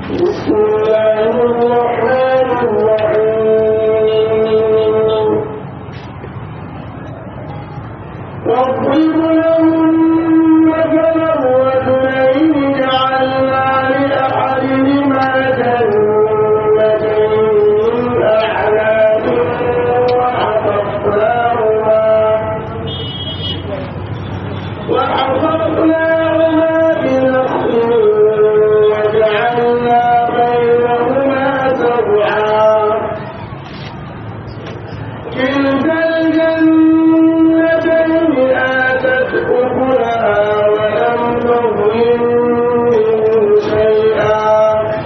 بسم الله الرحمن الرحيم واضرب لهم مثلا رجلين جعلنا لأحدهما جنتين من أعناب وحفظناهما وحفظناهما بنخل وجعلنا بينهما زرعا كلتا الجنتين آتت أكلها ولم تظلم منه شيئا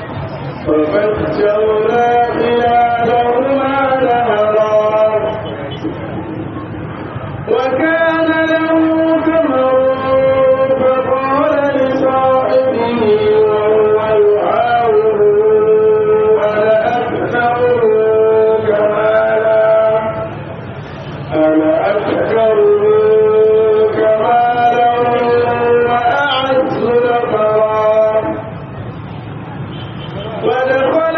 وفجرنا خلالهما نهرا وكان له ثمر فقال لصاحبه وهو يحاوره أنا أكثر منك مالا أنا أكثر منك مالا وأعز نفرا ودخل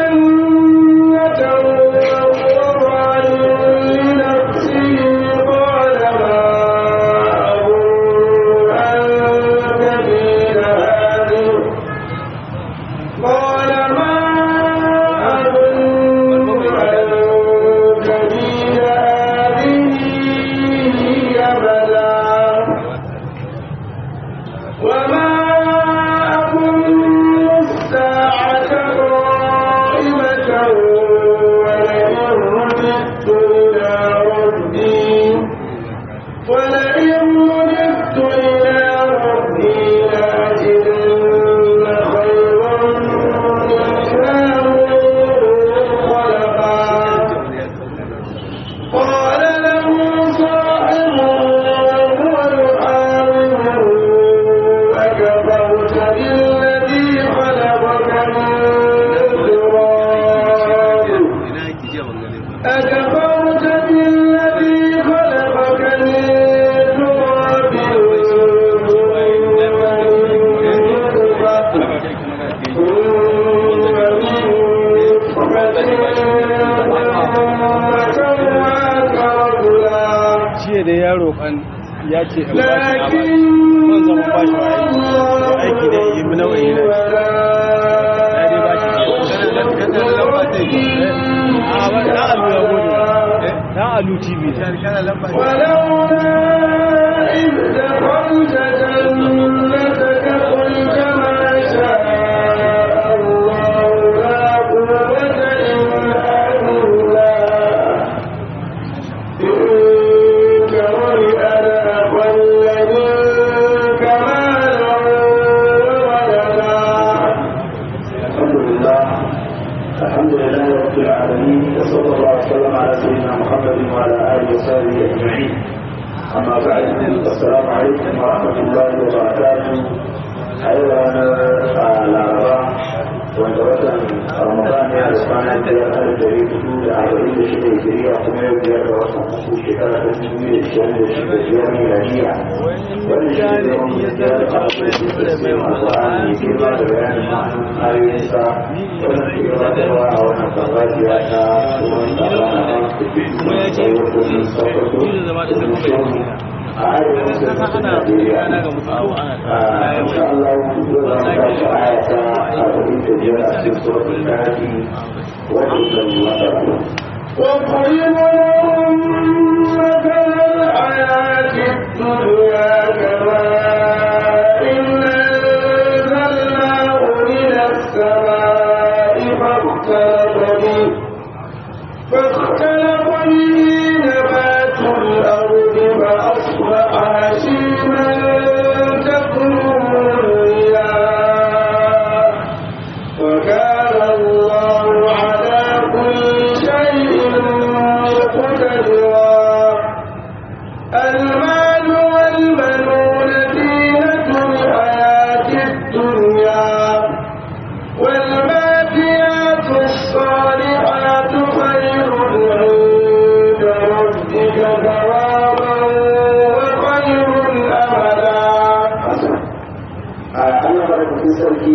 جنته وهو ظالم لنفسه قال ما أظن أن تبيد هذه قال ما أظن أن تبيد هذه أبدا وما أظن الساعة قائمة ولئن رددت إلى ربي ولئن رددت إلى ربي لأجدن خيرا منها منقلبا قال له صاحبه وهو يحاوره أكفرت بالذي خلقك من تراب أكفرت بالذي خلقك من تراب ثم من نطفة ثم سواك رجلا jiya da yaro kan ya ce in ba shi لكن ban zama ba shi aiki da yi mu nawa yi na dai ba shi a ba na alu ya gode na alu tv ولولا إذ دخلت جنتك قلت ما شاء الله لا قوة إلا بالله إن كرهي أنا أقل منك مالا وولدا الحمد لله الحمد لله رب العالمين وصلى الله وسلم على سيدنا محمد وعلى اله وصحبه اجمعين اما بعد السلام عليكم ورحمه الله وبركاته ايضا الاربعاء wanda watan ramadan ya da kwana biyar har da hudu da arba'in da shida hijiriya kuma yau biyar da watan uku shekara ta dubu biyu da ishirin da shida biyar miladiya wannan shi ne zama mu biyar da alaƙar da ke sai alƙur'ani girma da bayanin ma'anin ayoyinsa wannan ke gabatarwa a wannan farfajiya ta tsohon tsara na ban da ke wajen sakwato da shehu a arewa da ta Najeriya. Insha Allah, zai zama tashi aya ta arba'in da biyar a cikin suratul kafi wajen masara. واضرب لهم مثل الحياة الدنيا كماء أنزلناه من السماء فاختلط به فاختلط به نبات الأرض فأصبح هشيما تكره الرياح وكان الله على كل شيء مقتدرا المال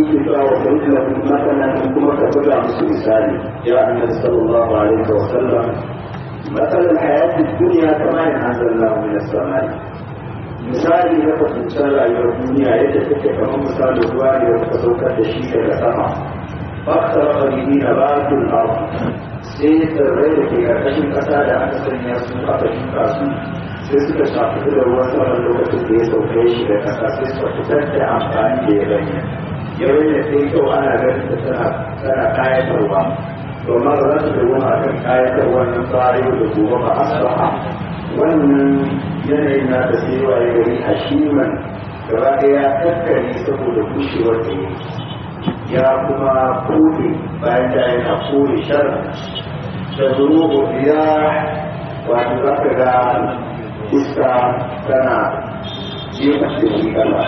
yake cewa wa sauki da matsalan kuma ka buga musu misali ya annabi sallallahu alaihi wa sallam matsalan hayati duniya kama in anzalna min as-samai misali na kwatancan rayuwar duniya yadda take kamar misalin ruwa ne da ka saukar da shi daga sama faktar ƙarfi na batun abu sai tsirrai da ke ƙarƙashin ƙasa da aka sanya su aka shuka su sai suka shafi da ruwan sama lokacin da ya sauke shi da ƙasa sai suka fitar da amfani da ya gani yau ne sai kyau ana ganin da tana tana kayatarwa domin ba za su da wani akan kayatarwa nan ba yau da gobe ba asbaha wannan yanayin na da sai waye gari hashiman gaba ɗaya tattare saboda bushewar da ya ya kuma kore bayan da yana kore shar da zurubu biya wato za ka ga iska tana jefa da shi kala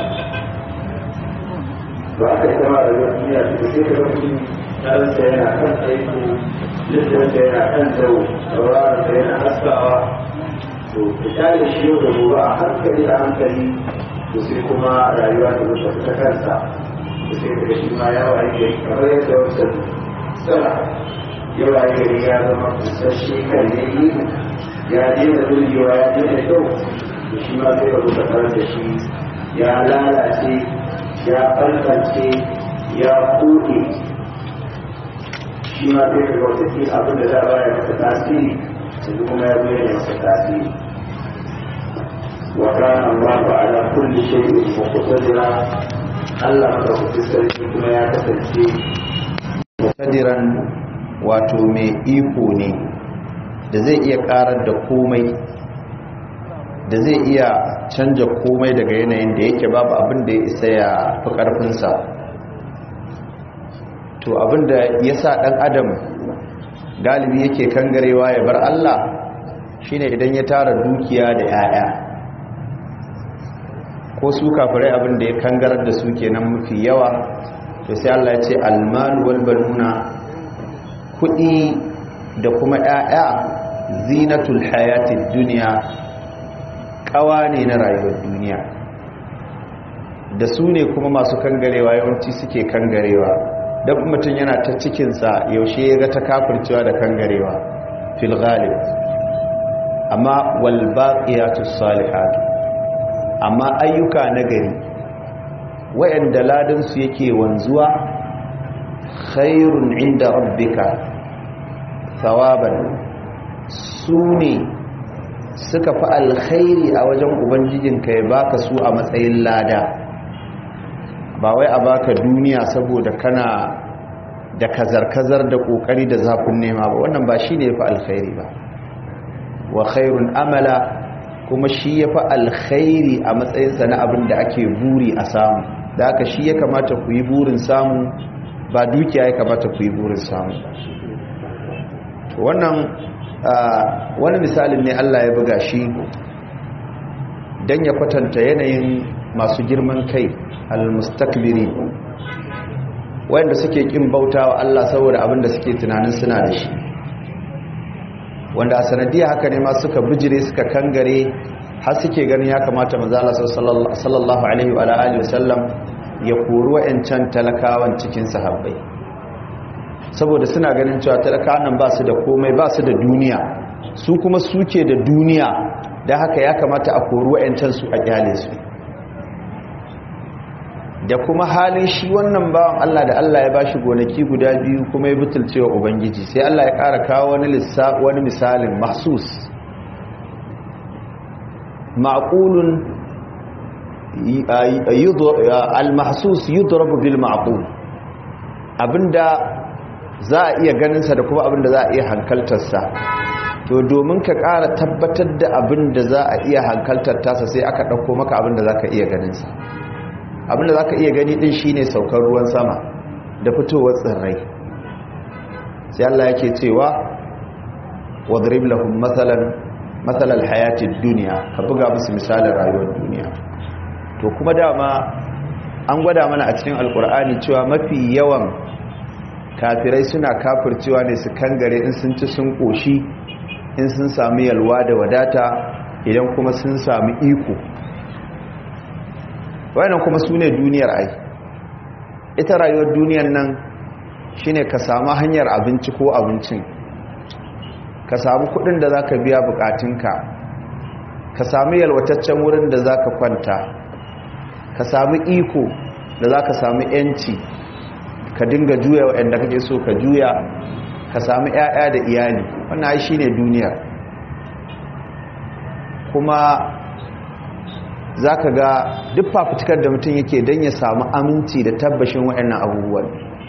ba ka yi kama da yau duniya da sai ka ga mutum ɗansa yana kan aiko littafinsa yana kan zau sauraronsa yana haskawa to fita da shi yau da gobe a hankali a hankali to sai kuma rayuwa ta zuwa ta kansa sai daga shi ma ya waye gari kamar yadda wasu tsara ya waye gari ya zama kusasshe kalle yi ya daina burgewa ya daina kyau da shi ma sai ka rusa karar da shi ya lalace ya ɓalɓalce ya koɗe shi ma sai ka ga wata ke abin da za a baya masa tasiri yanzu kuma ya zo yana masa tasiri وكان الله على كل شيء مقتدرا Allah madaukakin sarki kuma ya kasance mutadiran wato mai iko ne da zai iya karar da komai da zai iya canja komai daga yanayin da yake babu abin da ya isa ya fi ƙarfinsa to abin da ya sa ɗan adam galibi yake kangarewa ya bar Allah shine idan ya tara dukiya da 'ya'ya ko su kafirai abin da ya kangarar da su kenan mafi yawa to sai Allah ya ce almalu wal banuna kudi da kuma ƴaƴa zinatul hayatid dunya kawa ne na rayuwar duniya da su ne kuma masu kangarewa yawanci suke kangarewa dan mutum yana ta cikin sa yaushe ya ga ta kafircewa da kangarewa fil ghalib amma wal baqiyatus salihatu amma ayyuka na gari wayanda ladansu yake wanzuwa khairun inda rabbika thawaban su ne suka fi alkhairi a wajen ubangijinka ya baka su a matsayin lada ba wai a baka duniya saboda kana da kazar-kazar da kokari da zafin nema ba wannan ba shi ne ya fi alkhairi ba wa khairun amala kuma shi ya fi alkhairi a matsayinsa na abin da ake buri a samu da aka shi ya kamata ku yi burin samu ba dukiya ya kamata ku yi burin samu wannan wani misalin ne Allah ya buga shi don ya kwatanta yanayin masu girman kai al-mustakbiri wanda suke kin bauta wa Allah saboda abin da suke tunanin suna da shi wanda a sanadiyya haka ne ma suka bijire suka kangare har suke ganin ya kamata manzala sallallahu alaihi wa alihi wasallam ya kori wa'ancan talakawan cikin sahabbai saboda suna ganin cewa talakawan nan ba su da komai ba su da duniya su kuma suke da duniya da haka ya kamata a kori wa'ancan su a kyale su da kuma halin shi wannan bawan Allah da Allah ya bashi gonaki guda biyu kuma ya butulcewa ubangiji sai Allah ya ƙara kawo wani lissa wani misalin mahsus ma'qulun al-mahsus yudrabu bil ma'qul abinda za a iya ganin sa da kuma abinda za a iya hankaltar sa to domin ka ƙara tabbatar da abinda za a iya hankaltar tasa sai aka ɗauko maka abinda za ka iya ganin sa abinda za ka iya gani din shine saukar ruwan sama da fitowar tsirrai sai Allah yake cewa wadrib lahum mathalan mathalal hayatid dunya ka buga musu misalin rayuwar duniya to kuma dama an gwada mana a cikin alkur'ani cewa mafi yawan kafirai suna kafircewa ne su kangare in sun ci sun koshi in sun sami yalwa da wadata idan kuma sun sami iko wannan kuma su ne duniyar ai ita rayuwar duniyan nan shine ka samu hanyar abinci ko abincin ka samu kudin da zaka biya bukatunka ka samu yalwataccen wurin da zaka kwanta ka samu iko da zaka samu yanci ka dinga juya waɗanda kake so ka juya ka samu 'ya'ya da iyali wannan ai shine duniya kuma zaka ga duk fafutukar da mutum yake don ya samu aminci da tabbashin waɗannan abubuwan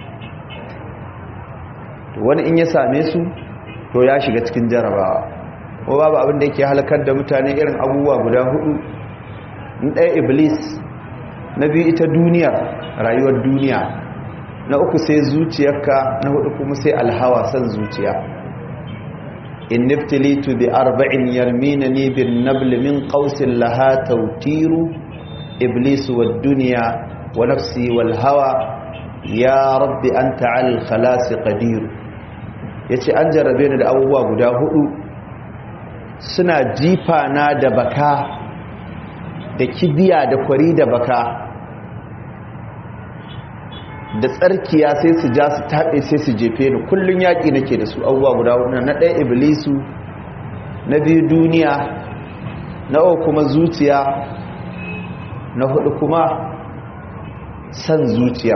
wani in ya same su to ya shiga cikin jarabawa ko babu abin da yake halakar da mutane irin abubuwa guda hudu in ɗaya iblis na biyu ita duniya rayuwar duniya na uku sai zuciyarka na hudu kuma sai alhawa san zuciya in niftilitu bi arba'in yarminani bin nabl min qausin laha tawtiru iblis wad dunya wa nafsi wal hawa ya rabbi anta al khalas qadir yace an jarrabe ni da abubuwa guda hudu suna jifa na da baka da kibiya da kwari da baka da tsarkiya sai su ja su taɓe sai su jefe ni kullum yaƙi nake da su abubuwa guda hudu na ɗaya iblisu na biyu duniya na uku kuma zuciya na hudu kuma san zuciya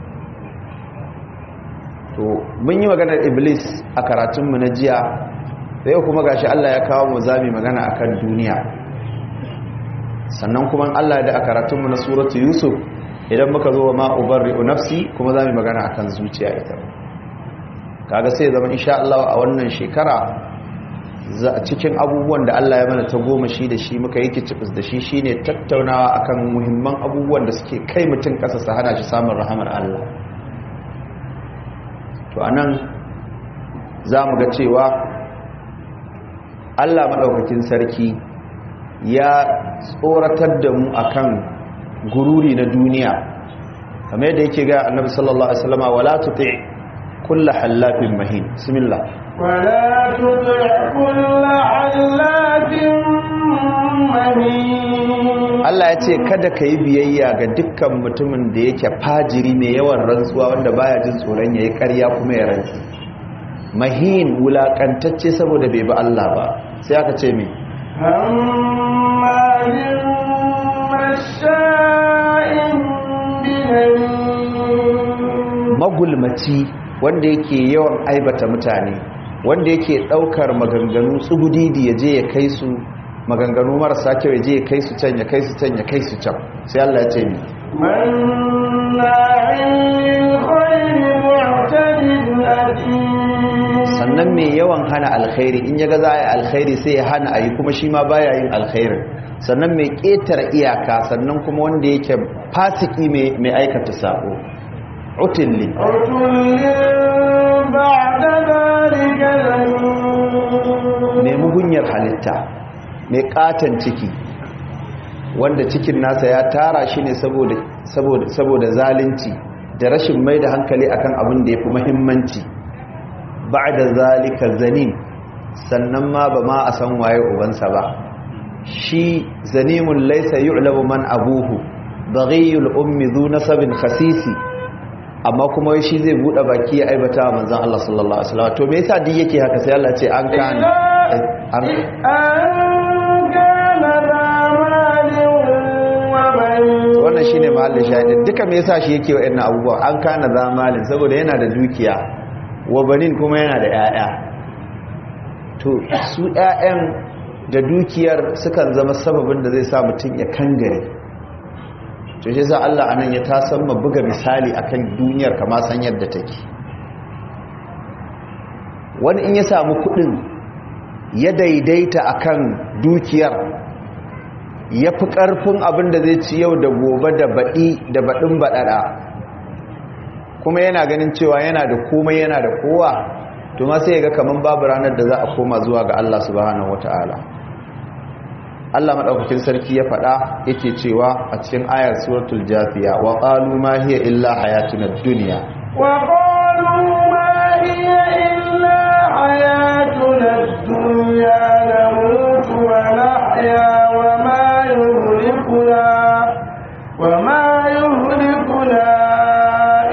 to mun yi maganar iblis a karatunmu na jiya da yau kuma gashi Allah ya kawo mu zami magana akan duniya sannan kuma Allah da a karatunmu na suratu yusuf idan muka zo wa ma'ubarri'u nafsi kuma za mu magana akan zuciya ita kaga sai zama insha Allah a wannan shekara cikin abubuwan da Allah ya mana ta goma shi da shi muka yi kicibis da shi shine tattaunawa akan muhimman abubuwan da suke kai mutum kasa su hana shi samun rahamar Allah to anan za mu ga cewa Allah maɗaukakin sarki ya tsoratar da mu akan gururi na duniya kamar yadda yake ga annabi sallallahu alaihi wasallam wala tuti kullu halafin mahin bismillah wala tuti kullu halafin mahin Allah ya ce kada ka yi biyayya ga dukkan mutumin da yake fajiri mai yawan rantsuwa wanda baya jin tsoron yayi ƙarya kuma ya rantsi mahin wulakantacce saboda bai bi Allah ba sai aka ce me hammalin masha'in magulmaci wanda yake yawan aibata mutane wanda yake daukar maganganu tsugudidi ya je ya kai su maganganu marasa kyau ya je ya kai su can ya kai su can ya kai su can sai Allah ya ce mi sannan mai yawan hana alkhairi in ya ga za a yi alkhairi sai ya hana a yi kuma shi ma baya yin alkhairi sannan mai ƙetare iyaka sannan kuma wanda yake fasiki mai aikata sabo utilli mai mugunyar halitta mai katon ciki wanda cikin nasa ya tara shi ne saboda zalunci da rashin mai da hankali akan abin da ya fi mahimmanci ba da zalika zanin sannan ma ba ma a san waye ubansa ba shi zanimun laisa yu'lamu man abuhu baghiyul ummi dhu nasabin khasisi amma kuma shi zai bude baki ya aibata manzon Allah sallallahu alaihi wasallam to me yasa duk yake haka sai Allah ce an kan an kana wannan shine mahallin shahidin duka me yasa shi yake wa'annan abubuwa an kana zamalin saboda yana da dukiya wa banin kuma yana da 'ya'ya to su 'ya'yan da dukiyar sukan zama sababin da zai sa mutum ya kangare to shi sa Allah anan ya tasan ma buga misali akan duniyar kama san yadda take wani in ya samu kudin ya daidaita akan dukiyar ya fi karfin abin da zai ci yau da gobe da baɗi da baɗin baɗaɗa kuma yana ganin cewa yana da komai yana da kowa to ma sai ya ga kaman babu ranar da za a koma zuwa ga Allah subhanahu wataala Allah madaukakin sarki ya faɗa yake cewa a cikin ayar suratul jafiya wa qalu ma hiya illa hayatuna ad-dunya wa qalu ma hiya illa hayatuna ad-dunya namutu wa nahya wa ma yuhlikuna wa ma yuhlikuna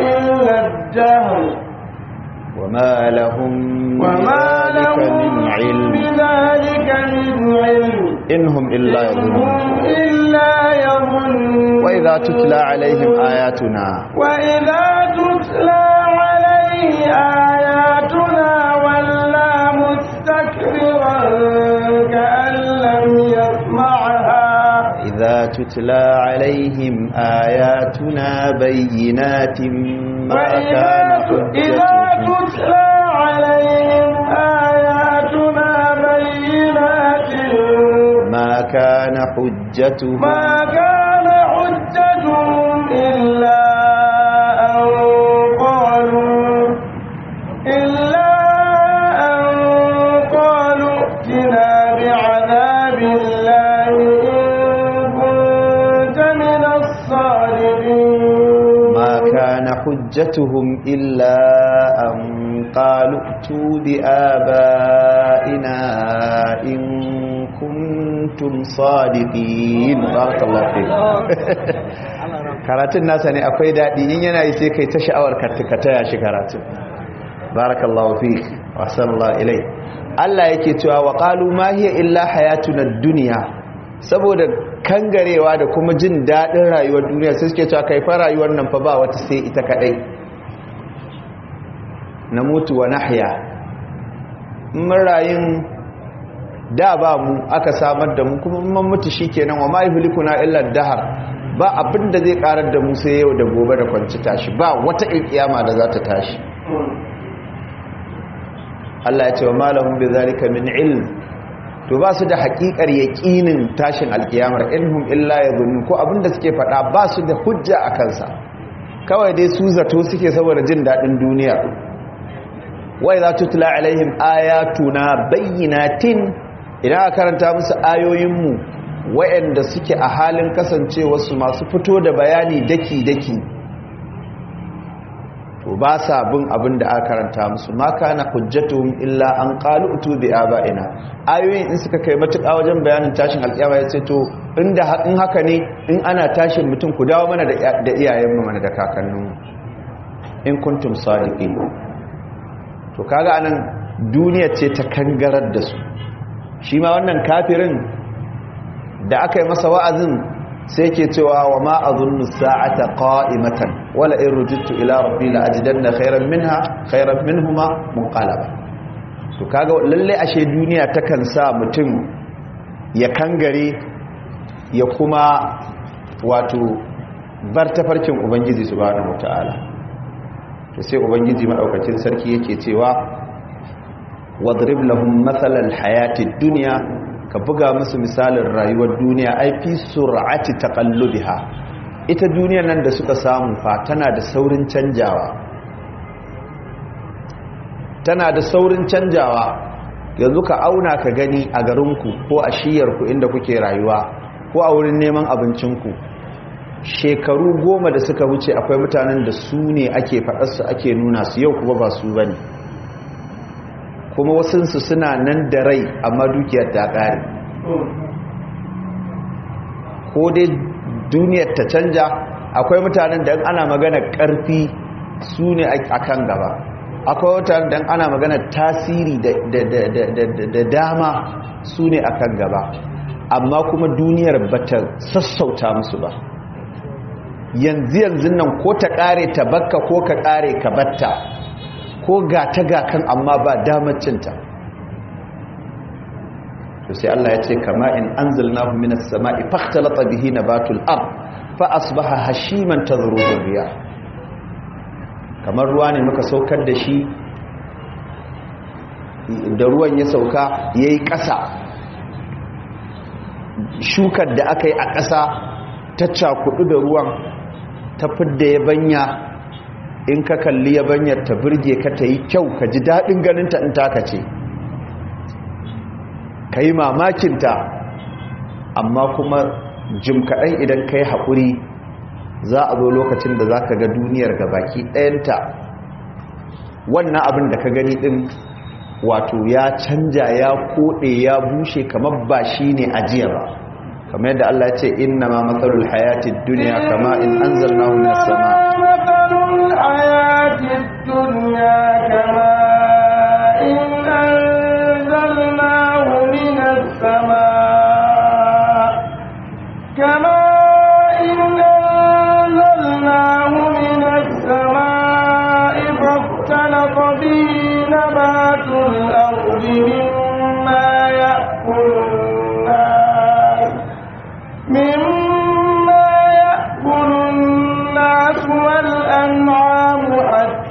الدهر وما لهم وما بذلك لهم من علم بذلك من علم إنهم إلا يظنون هم إلا يظنون وإذا تتلى عليهم آياتنا وإذا تتلى عليه آياتنا ولا مستكبرا كأن لم يسمعها إذا تتلى عليهم آياتنا بينات ما وإذا كان إذا حجتهم تتلى عليهم آياتنا بينات ما كان حجتهم ما كان حجتهم إلا أن قالوا إلا أن قالوا ائتنا بعذاب الله إن كنت من الصادقين ما كان حجتهم إلا أن قالوا ائتوا بآبائنا إن كنتم صادقين بارك الله فيك karatun nasa ne akwai daɗi in yana yi sai kai ta sha'awar ka taya shi karatun barakallahu fi wa sallallahu ilai Allah yake cewa wa qalu ma hiya illa hayatuna dunya saboda kangarewa da kuma jin daɗin rayuwar duniya sai suke cewa kai fa rayuwar nan fa ba wata sai ita kadai na mutu wa nahya mun rayun da ba mu aka samar da mu kuma mun mutu shikenan wa ma yuhlikuna illa dahar ba abinda zai karar da mu sai yau da gobe da kwanci tashi ba wata kiyama da za ta tashi Allah ya ce wa malahum bi zalika min ilm to ba su da haƙiƙar yaƙinin tashin alkiyamar inhum illa yadhunnun ko abinda suke faɗa ba su da hujja a kansa kawai dai su zato suke saboda jin daɗin duniya wa idza tutla alaihim ayatuna bayyinatin idan aka karanta musu ayoyinmu wayanda suke a halin kasancewarsu masu fito da bayani daki-daki to ba sa bin abin da aka karanta musu ma kana hujjatuhum illa an qalu utu bi aba'ina ayoyin in suka kai matuƙa wajen bayanin tashin alƙiyama ya ce to inda in haka ne in ana tashin mutum ku dawo mana da iyayenmu mana da kakanninmu in kuntum sadiqin to kaga anan duniya ce ta kangarar da su shi ma wannan kafirin da aka yi masa wa'azin sai ke cewa wa ma azunnu sa'ata qa'imatan wala in rujittu ila rabbi la ajidanna khayran minha khayran minhuma munqalaba to kaga lalle ashe duniya takan sa mutum ya kangare ya kuma wato bar tafarkin ubangiji subhanahu wataala to sai ubangiji madaukakin sarki yake cewa wadrib lahum mathalan hayatid dunya ka buga musu misalin rayuwar duniya ai fi sur'ati taqallubiha ita duniyar nan da suka samu fa tana da saurin canjawa tana da saurin canjawa yanzu ka auna ka gani a garinku ko a shiyarku inda kuke rayuwa ko a wurin neman abincinku shekaru goma da suka wuce akwai mutanen da su ne ake faɗarsu ake nuna su yau kuma ba su bane kuma wasunsu suna nan da rai amma dukiyar ta ƙare ko dai duniyar ta canja akwai mutanen da ana magana ƙarfi su ne a kan gaba akwai mutanen da ana magana tasiri da dama su ne a kan gaba amma kuma duniyar ba ta sassauta musu ba yanzu yanzu nan ko ta ƙare ta bakka ko ka ƙare ka batta ko gata gakan amma ba damar cinta to sai Allah ya ce kama in anzalnahu minas sama'i fakhtalata bihi nabatul ard fa asbaha hashiman tadhruhu riyah kamar ruwa ne muka saukar da shi da ruwan ya sauka yayi ƙasa shukar da aka yi a ƙasa ta cakudu da ruwan ta fidda yabanya in ka kalli yabanyar ta birge ka ta yi kyau ka ji daɗin ganinta in taka ce ka yi mamakinta amma kuma jim kaɗan idan ka yi haƙuri za a zo lokacin da za ka ga duniyar ga baki ɗayanta wannan abin da ka gani ɗin wato ya canja ya koɗe ya bushe kamar ba shi ne ajiya ba kamar yadda Allah ya ce inna ma matsalul hayatid duniya kama in anzalnahu minas sama مثل الحياة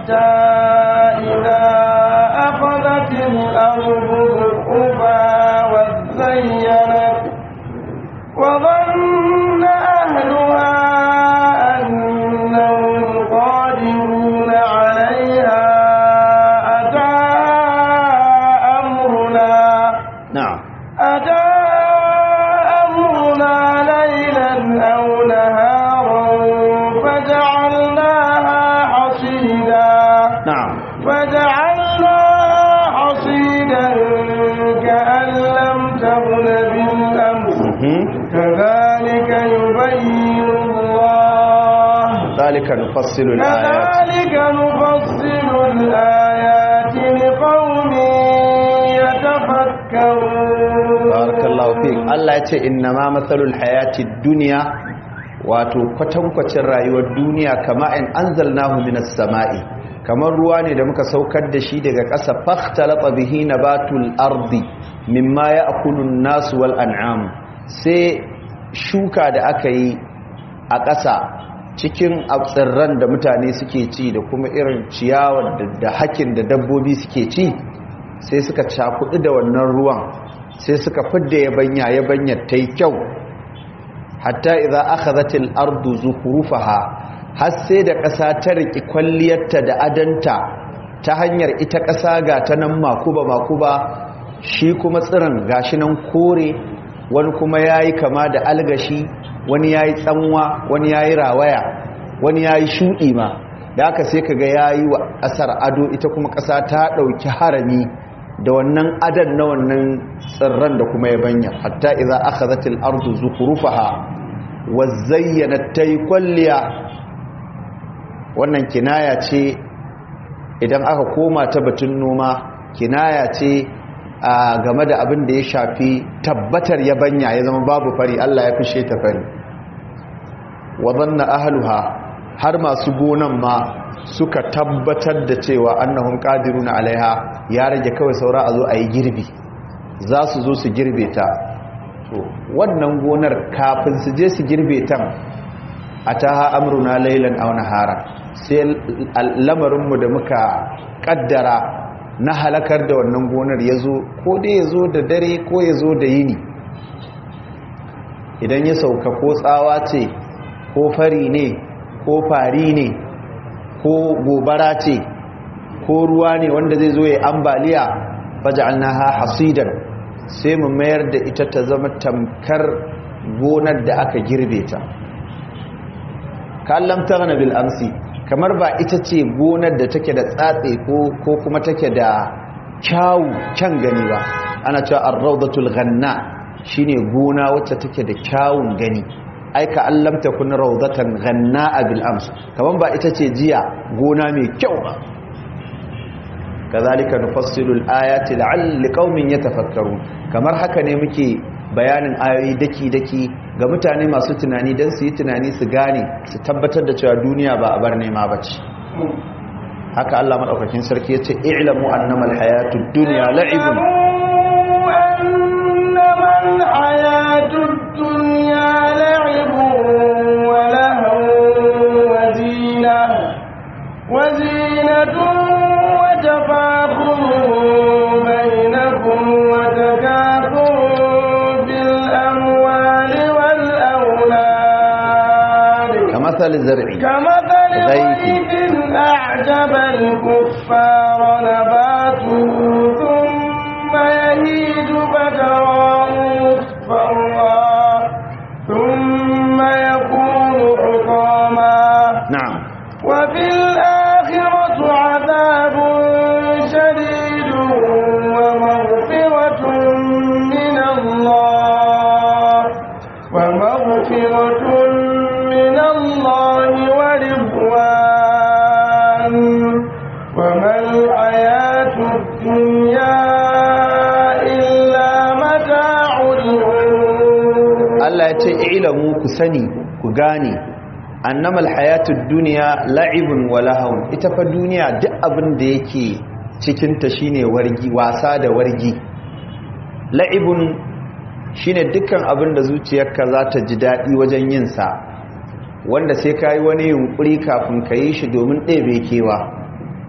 حتى إذا أخذت الأرض زخرفها وزينت وظن أهلها أنهم قادرون عليها أتاها أمرنا na'am أتى أمرنا ليلا أو نهارا فجعلناها حصيدا na'am فجعلناها حصيدا كأن لم تغن بالأمس mhm كذلك يبين الله zalika nufassilu al-ayat كذلك نفصل الآيات لقوم يتفكرون barakallahu fi Allah ya ce inna ma mathalul hayati dunya wato kwatankwacin rayuwar duniya kama in anzalnahu minas sama'i kamar ruwa ne da muka saukar da shi daga ƙasa fakhtalata bihi nabatul ardi mimma ya'kulu an-nas wal an'am sai shuka da aka yi a ƙasa cikin tsirran da mutane suke ci da kuma irin ciyawar da hakin da dabbobi suke ci sai suka cakudu da wannan ruwan sai suka fidda yabanya yabanya ta yi kyau hatta idan aka zatil ardu zukurufaha har sai da ƙasa ta riƙi kwalliyarta da adanta ta hanyar ita ƙasa ga ta nan makuba makuba shi kuma tsirin gashi nan kore wani kuma ya yi kama da algashi wani ya yi tsanwa wani ya yi rawaya wani ya yi shuɗi ma da aka sai ka ga ya yi wa ƙasar ado ita kuma ƙasa ta ɗauki harami da wannan adan na wannan tsirran da kuma yabanya hatta idza akhadhatil ardu zukhrufaha wa zayyanat tay kulliya wannan kinaya ce idan aka koma ta batun noma kinaya ce a game da abin da ya shafi tabbatar yabanya ya zama babu fari Allah ya fishe ta fari wa dhanna ahluha har masu gonan ma suka tabbatar da cewa annahum qadiruna alaiha ya rage kawai saura a zo a yi girbi za su zo su girbe ta to wannan gonar kafin su je su girbe ta ataha amruna laylan aw nahara sai lamarinmu da muka kaddara na halakar da wannan gonar yazo ko dai yazo da dare ko yazo da yini idan ya sauka ko tsawa ce ko fari ne ko fari ne ko gobara ce ko ruwa ne wanda zai zo ya ambaliya faj'alnaha hasidan sai mu mayar da ita ta zama tamkar gonar da aka girbe ta kallam taghna bil amsi kamar ba ita ce gonar da take da tsatse ko ko kuma take da kyawu kyan gani ba ana cewa ar-rawdatul ghanna shine gona wacce take da kyawun gani aika allam takun rawdatan ghanna'a bil ams kaman ba ita ce jiya gona mai kyau ba kazalika nufassilu al-ayati la'alli qaumin yatafakkarun kamar haka ne muke bayanin ayoyi daki daki ga mutane masu tunani dan su yi tunani su gane su tabbatar da cewa duniya ba a bar nema bace haka Allah madaukakin sarki yace i'lamu annama al-hayatud dunya la'ibun أنما الحياة الدنيا لعب ولهو وزينة وزينة وتفاخر بينكم وتكاثر في الأموال والأولاد كمثل زرع كمثل غيث. غيث أعجب الكفار نباته ثم يهيج فتراه مصفرا ثم يكون حطاما na'am وفي الآخرة عذاب شديد ومغفرة من الله ومغفرة من الله ورضوان وما الحياة الدنيا إلا متاع الغرور Allah ya ce ilamu ku sani ku gane annamal hayatud dunya la'ibun wa lahawun ita fa duniya duk abin da yake cikin ta shine wargi wasa da wargi la'ibun shine dukkan abin da zuciyarka za ta ji dadi wajen yin sa wanda sai kai wani yunkuri kafin ka yi shi domin ɗebe kewa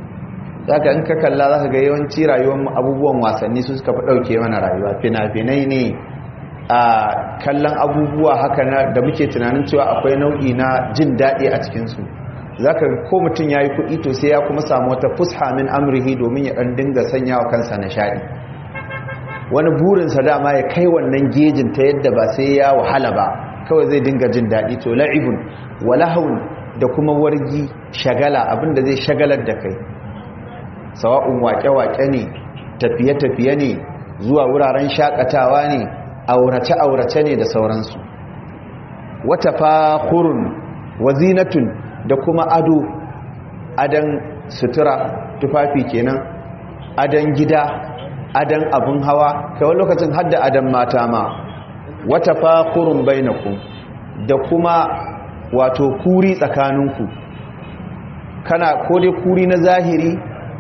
zaka in ka kalla zaka ga yawanci rayuwar abubuwan wasanni su suka fi dauke mana rayuwa fina-finai ne a kallon abubuwa haka na da muke tunanin cewa akwai nau'i na jin daɗi a cikinsu za ka ko mutum ya yi kuɗi to sai ya kuma samu wata fusha min amrihi domin ya ɗan dinga sanya wa kansa nishaɗi wani burinsa dama ya kai wannan gejin ta yadda ba sai ya wahala ba kawai zai dinga jin daɗi to la'ibun walahun da kuma wargi shagala abinda zai shagalar da kai sawa'un waƙe-waƙe ne tafiye-tafiye ne zuwa wuraren shakatawa ne aurace-aurace ne da sauransu wata fahurun wazinatun da kuma ado adan sutura tufafi kenan adan gida adan abin hawa kawai lokacin hadda adan mata ma wata fahurun bainakum da kuma wato kuri tsakaninku kana ko dai kuri na zahiri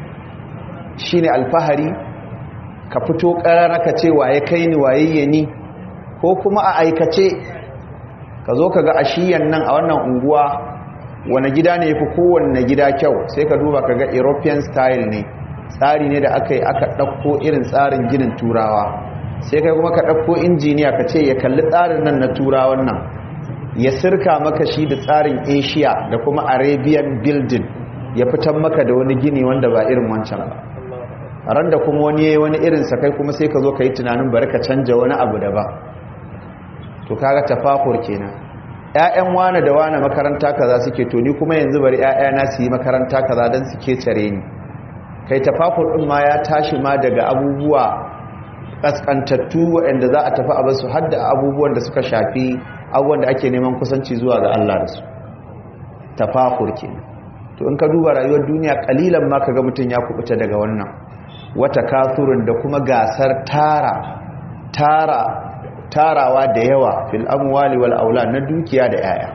shine alfahari ka fito ƙarara ka ce waye kai ni waye ni ko kuma a aikace ka zo ka ga ashiyan nan a wannan unguwa wani gida ne fi kowanne gida kyau sai ka duba ka ga european style ne tsari ne da aka yi aka ɗauko irin tsarin ginin turawa sai kai kuma ka ɗauko injiniya ka ce ya kalli tsarin nan na turawan nan ya sirka maka shi da tsarin asia da kuma arabian building ya fitan maka da wani gini wanda ba irin wancan ba ran da kuma wani yayi wani irin sa kai kuma sai ka zo ka yi tunanin bari ka canja wani abu da ba to kaga tafakur kenan ƴaƴan wane da wane makaranta kaza suke to ni kuma yanzu bari ƴaƴana su yi makaranta kaza dan suke cire ni kai tafakur din ma ya tashi ma daga abubuwa kaskantattu waɗanda za a tafi a basu har da abubuwan da suka shafi abubuwan da ake neman kusanci zuwa ga Allah da su tafakur kenan to in ka duba rayuwar duniya kalilan ma kaga mutun ya kubuta daga wannan wata kasurin da kuma gasar tara tara tarawa da yawa fil amwali wal aula na dukiya da yaya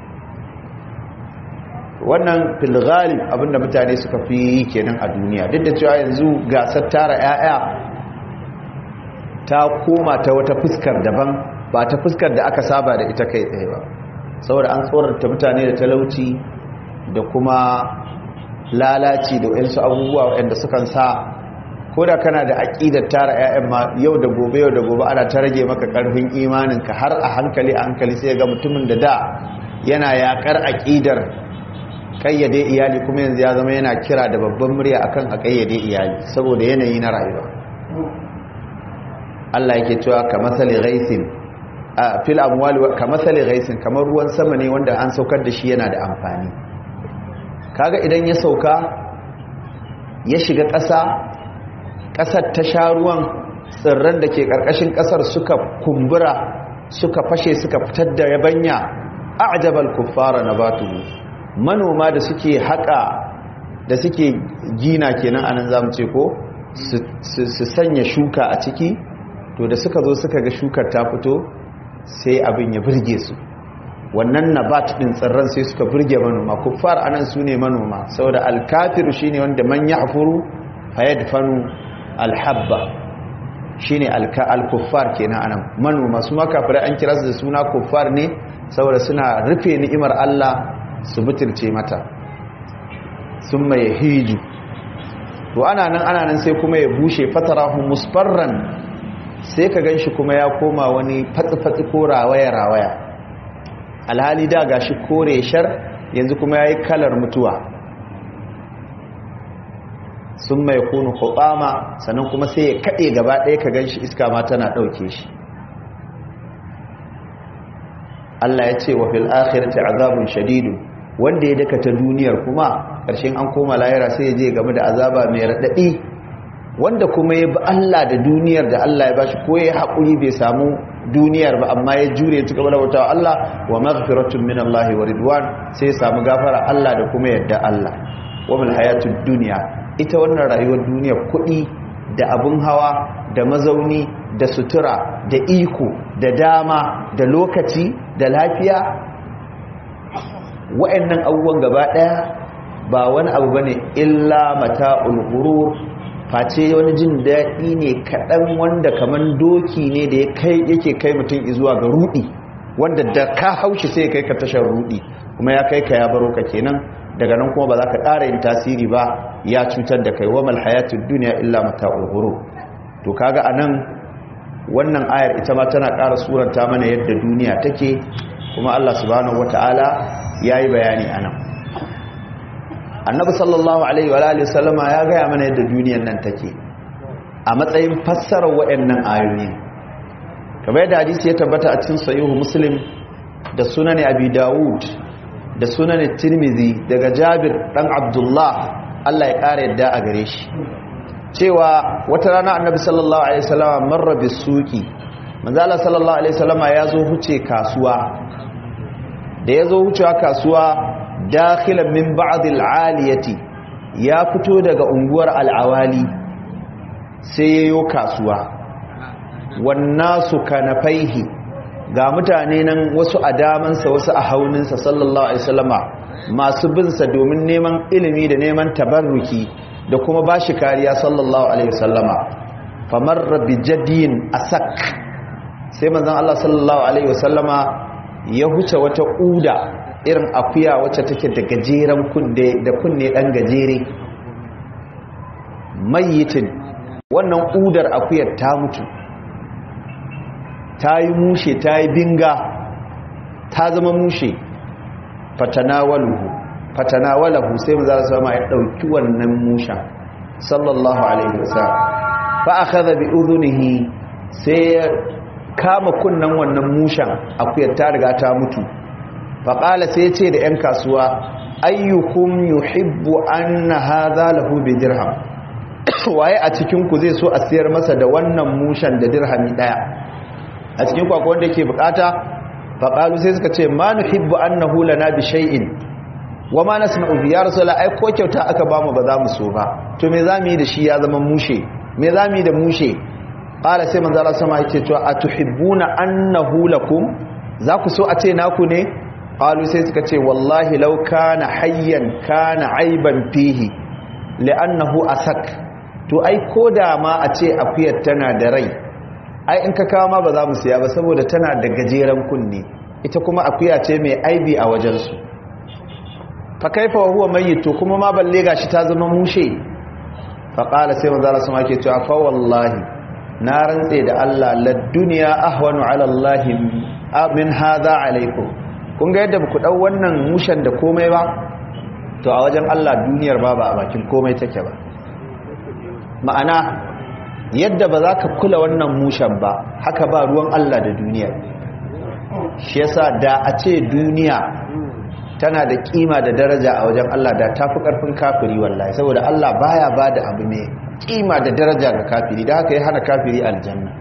wannan fil ghalib abinda mutane suka fi yi kenan a duniya duk da cewa yanzu gasar tara yaya ta koma ta wata fuskar daban ba ta fuskar da aka saba da ita kai tsaye ba saboda an tsorata mutane da talauci da kuma lalaci da wayansu abubuwa wayanda sukan sa ko da kana da aƙidar tara 'ya'yan ma yau da gobe yau da gobe ana ta rage maka ƙarfin imaninka har a hankali a hankali sai ga mutumin da da yana yaƙar aƙidar ƙayyade iyali kuma yanzu ya zama yana kira da babban murya akan a ƙayyade iyali saboda yanayi na rayuwa Allah yake cewa ka masali ghaisin a fil amwali ka masali ghaisin kamar ruwan sama ne wanda an saukar da shi yana da amfani kaga idan ya sauka ya shiga ƙasa ƙasar ta sha ruwan tsirran da ke ƙarƙashin ƙasar suka kumbura suka fashe suka fitar da yabanya a'jabal kuffara nabatuhu manoma da suke haƙa da suke gina kenan anan zamu ce ko su sanya shuka a ciki to da suka zo suka ga shukar ta fito sai abin ya burge su wannan nabat din tsirran sai suka burge manoma kuffar anan su ne manoma saboda alkafiru shine wanda man ya'furu fayadfanu alhabba shine alkuffar kenan anan manoma su ma kafirai an kira su da suna kuffar ne saboda suna rufe ni'imar Allah su butulce mata sun mai hiju to ana nan ana nan sai kuma ya bushe fatarahu musfarran sai ka ganshi kuma ya koma wani fatsi-fatsi ko rawaya-rawaya alhali da gashi kore shar yanzu kuma ya yi kalar mutuwa sun mai kunu hukama sannan kuma sai ya kaɗe gaba ɗaya ka gan shi iska ma tana ɗauke shi Allah ya ce wa fil akhirati azabun shadidu wanda ya daka ta duniyar kuma ƙarshen an koma lahira sai ya je game da azaba mai raɗaɗi wanda kuma ya bi Allah da duniyar da Allah ya bashi ko ya haƙuri bai samu duniyar ba amma ya jure ya ci gaba da bautawa Allah wa maghfiratun min Allah wa ridwan sai ya samu gafara Allah da kuma yadda Allah wa mil hayatud dunya ita wannan rayuwar duniya kuɗi da abin hawa da mazauni da sutura da iko da dama da lokaci da lafiya wa'annan abubuwan gaba ɗaya ba wani abu bane illa mata'ul ghurur face wani jin daɗi ne kaɗan wanda kaman doki ne da yake kai mutum zuwa ga rudi wanda da ka haushi sai kai ka tashar rudi kuma ya kai ka ya baro ka kenan daga nan kuma ba za ka ƙara yin tasiri ba ya cutar da kai wa mal hayatud dunya illa mata'ul ghurur to kaga anan wannan ayar ita ma tana ƙara suranta mana yadda duniya take kuma Allah subhanahu wataala yayi bayani anan annabi sallallahu alaihi wa alihi wasallama ya gaya mana yadda duniyar nan take a matsayin fassarar waɗannan ayoyi kamar yadda hadisi ya tabbata a cikin sahihu muslim da sunan abi dawud da sunan tirmidhi daga jabir dan abdullah Allah ya kare yadda a gare shi cewa wata rana annabi sallallahu alaihi wasallama marra bisuqi manzo Allah sallallahu alaihi wasallama ya zo huce kasuwa da ya zo hucewa kasuwa dakhilan min ba'd al-aliyati ya fito daga unguwar al-awali sai yayo kasuwa wannasu kanafaihi ga mutane nan wasu a damansa wasu a hauninsa sallallahu alaihi wasallama masu binsa domin neman ilimi da neman tabarruki da kuma bashi kariya sallallahu alaihi wasallama famarra bi jadin asak sai manzon Allah sallallahu alaihi wasallama ya huce wata uda irin akuya wacce take da gajeren kunne da kunne dan gajere mayyitin wannan udar akuyar ta mutu ta yi mushe ta yi binga ta zama mushe fatanawalahu fatanawalahu sai mu za su sama ya ɗauki wannan musha sallallahu alaihi wasallam fa akhadha bi udhunihi sai ya kama kunnan wannan mushan akuyar ta riga ta mutu fa qala sai ce da yan kasuwa ayyukum yuhibbu anna hadha lahu bi dirham waye a cikin ku zai so a siyar masa da wannan mushan da dirhami daya a cikin kwakwa wanda ke bukata faƙalu sai suka ce ma nuhibbu annahu lana bi shay'in wa ma nasma'u bi ya rasulullah ai ko kyauta aka bamu ba za mu so ba to me zamu yi da shi ya zama mushe me zamu yi da mushe qala sai manzo Allah sama yake cewa atuhibbuna annahu lakum za ku so a ce naku ne qalu sai suka ce wallahi law kana hayyan kana aiban fihi li'annahu asak to ai koda ma a ce akuyar tana da rai ai in ka kawo ma ba za mu siya ba saboda tana da gajeren kunne ita kuma akuya ce mai aibi a wajensu fa kaifa wa huwa mayyit to kuma ma balle gashi ta zama mushe fa qala sai manzo Allah sama ke cewa fa wallahi na rantse da Allah la dunya ahwanu ala Allah min hadha alaikum kun ga yadda ku dau wannan mushen da komai ba to a wajen Allah duniyar ba ba a bakin komai take ba ma'ana yadda ba za ka kula wannan mushen ba haka ba ruwan Allah da duniya shi yasa da a ce duniya tana da kima da daraja a wajen Allah da tafi karfin kafiri wallahi saboda Allah baya bada abu ne kima da daraja ga kafiri da haka ya hana kafiri aljanna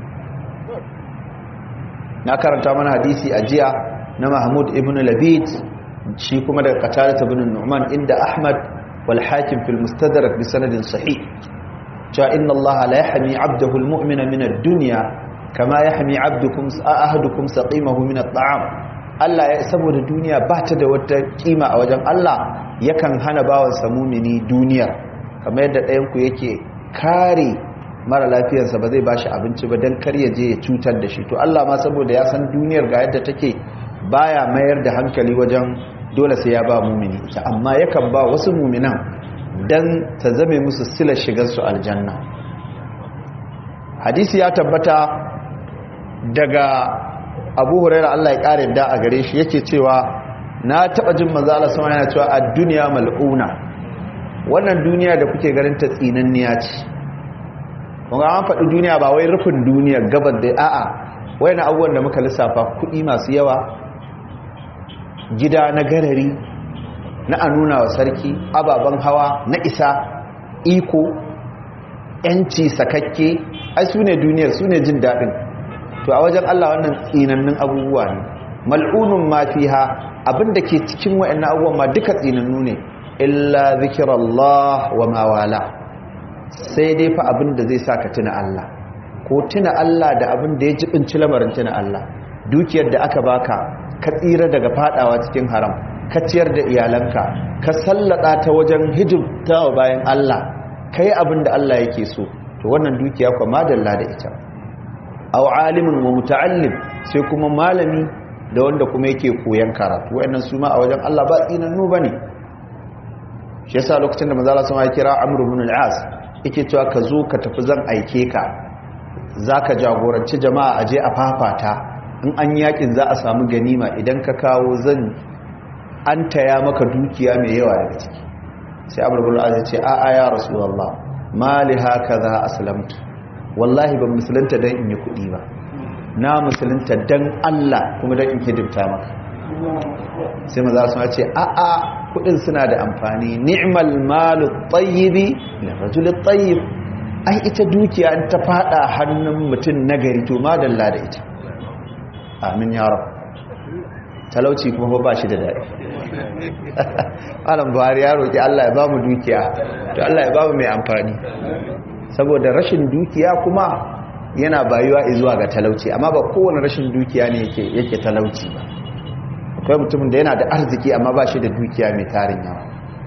na karanta mana hadisi a jiya na Mahmud ibn Labid shi kuma daga Qatadah ibn Nu'man inda Ahmad wal Hakim fil Mustadrak bi sanadin sahih cewa inna allaha la yahmi 'abdahu al-mu'mina min ad-dunya kama yahmi 'abdukum ahadukum saqimahu min at-ta'am Allah ya saboda duniya ba ta da wata kima a wajen Allah yakan hana bawan sa mu'mini duniya kamar yadda ɗayan ku yake kare mara lafiyarsa ba zai bashi abinci ba dan kar ya je ya cutar da shi to Allah ma saboda ya san duniyar ga yadda take baya mayar da hankali wajen dole sai ya ba mu'mini ita amma yakan ba wasu mu'minan dan ta zame musu silar shigarsu aljanna hadisi ya tabbata daga abu huraira Allah ya kare da a gare shi yake cewa na taba jin manzo Allah sama yana cewa ad-dunya mal'una wannan duniya da kuke ganin ta tsinanniya ce kuma an faɗi duniya ba wai rufin duniya gabar da a'a wayannan abubuwan da muka lissafa kuɗi masu yawa gida na garari na a nuna wa sarki ababen hawa na isa iko yanci sakakke ai su ne duniyar su ne jin daɗin to a wajen Allah wannan tsinannun abubuwa ne mal'unun ma fiha abinda ke cikin wayannan abubuwan ma duka tsinannu ne illa zikrallah wa ma wala sai dai fa abinda zai saka tuna Allah ko tuna Allah da abinda ya jibinci lamarin tuna Allah dukiyar da aka baka ka tsira daga fadawa cikin haram ka ciyar da iyalanka ka sallada ta wajen hidimta wa bayan Allah ka yi abin da Allah yake so to wannan dukiya kwa madalla da ita aw alimin wa muta'allim sai kuma malami da wanda kuma yake koyan karatu wayannan su ma a wajen Allah ba tsinannu bane shi yasa lokacin da manzo Allah sama ya kira Amr ibn al-As yake cewa ka zo ka tafi zan aike ka zaka jagoranci jama'a aje a fafata in an yakin za a samu ganima idan ka kawo zan an taya maka dukiya mai yawa daga ciki sai Amr ibn al-As ya ce a'a ya rasulullah ma li hakaza aslamtu wallahi ban musulunta dan in yi kuɗi ba na musulunta dan Allah kuma dan in hidimta maka sai maza su ce a'a kudin suna da amfani ni'mal malu tayyibi li rajul tayyib ai ita dukiya in ta fada hannun mutum nagari to madalla da ita amin ya rab talauci kuma ba shi da dadi alam buhari ya roki Allah ya ba mu dukiya to Allah ya ba mu mai amfani saboda rashin dukiya kuma yana bayuwa zuwa ga talauci amma ba kowane rashin dukiya ne yake yake talauci ba akwai mutumin da yana da arziki amma ba shi da dukiya mai tarin yawa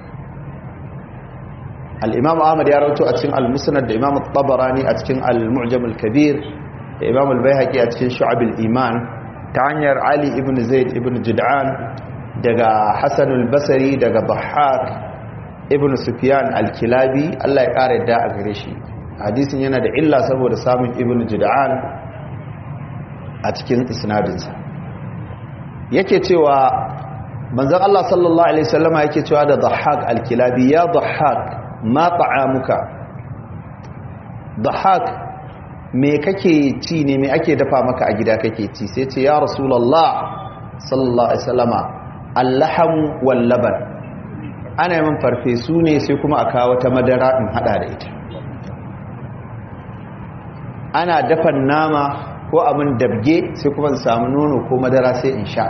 al'imam ahmad ya rauto a cikin al-musnad da imam tabarani a cikin al-mu'jam al-kabir da imam al-bayhaqi a cikin shu'ab al-iman ta hanyar ali ibn zaid ibn jid'an daga hasan al-basri daga bahak ibn sufyan al-kilabi Allah ya kare da a gare shi hadisin yana da illa saboda samun ibn jid'an a cikin isnadinsa yake cewa manzon Allah sallallahu alaihi wasallama yake cewa da dhahhak al-kilabi ya dhahhak ma ta'amuka dhahhak me kake ci ne me ake dafa maka a gida kake ci sai ce ya rasulullah sallallahu alaihi wasallama al-laham wal laban ana yin farfesu ne sai kuma a kawo ta madara in hada da ita ana dafan nama ko abin dabge sai kuma in samu nono ko madara sai in sha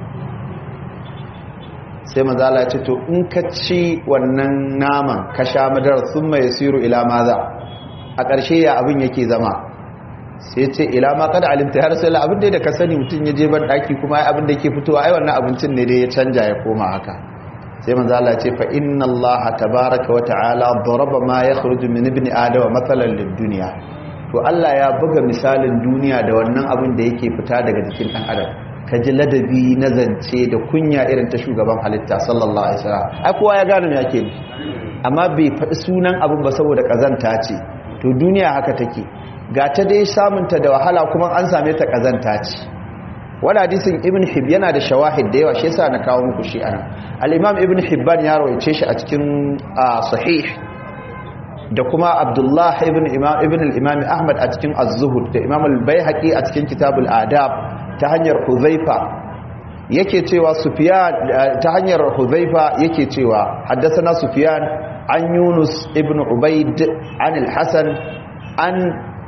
sai mazala ya ce to in ka ci wannan naman ka sha madara sun mai siru ila maza a ƙarshe ya abin yake zama sai ce ila ma kada alimta ya rasu abin da ka sani mutum ya je ban ɗaki kuma abin da ke fitowa ai wannan abincin ne dai ya canja ya koma haka sai mazala ya ce fa inna allaha tabaraka wa ta'ala daraba ma yakhruju min ibni adama mathalan lid dunya to Allah ya buga misalin duniya da wannan abin da yake fita daga jikin ɗan adam ka ji ladabi na zance da kunya irin ta shugaban halitta sallallahu alaihi wasallam ai kowa ya gane me yake amma bai faɗi sunan abin ba saboda kazanta ce to duniya haka take ga ta dai samunta da wahala kuma an same ta kazanta ce wani hadisin ibn hib yana da shawahid da yawa shi yasa na kawo muku shi anan al-imam ibn hibban ya rawaice shi a cikin sahih da kuma abdullah ibn imam ibn al-imam ahmad a cikin az-zuhud da imam al-baihaqi a cikin kitabul adab ta hanyar huzaifa yake cewa sufyan ta hanyar huzaifa yake cewa haddathana sufyan an yunus ibn ubayd an al-hasan an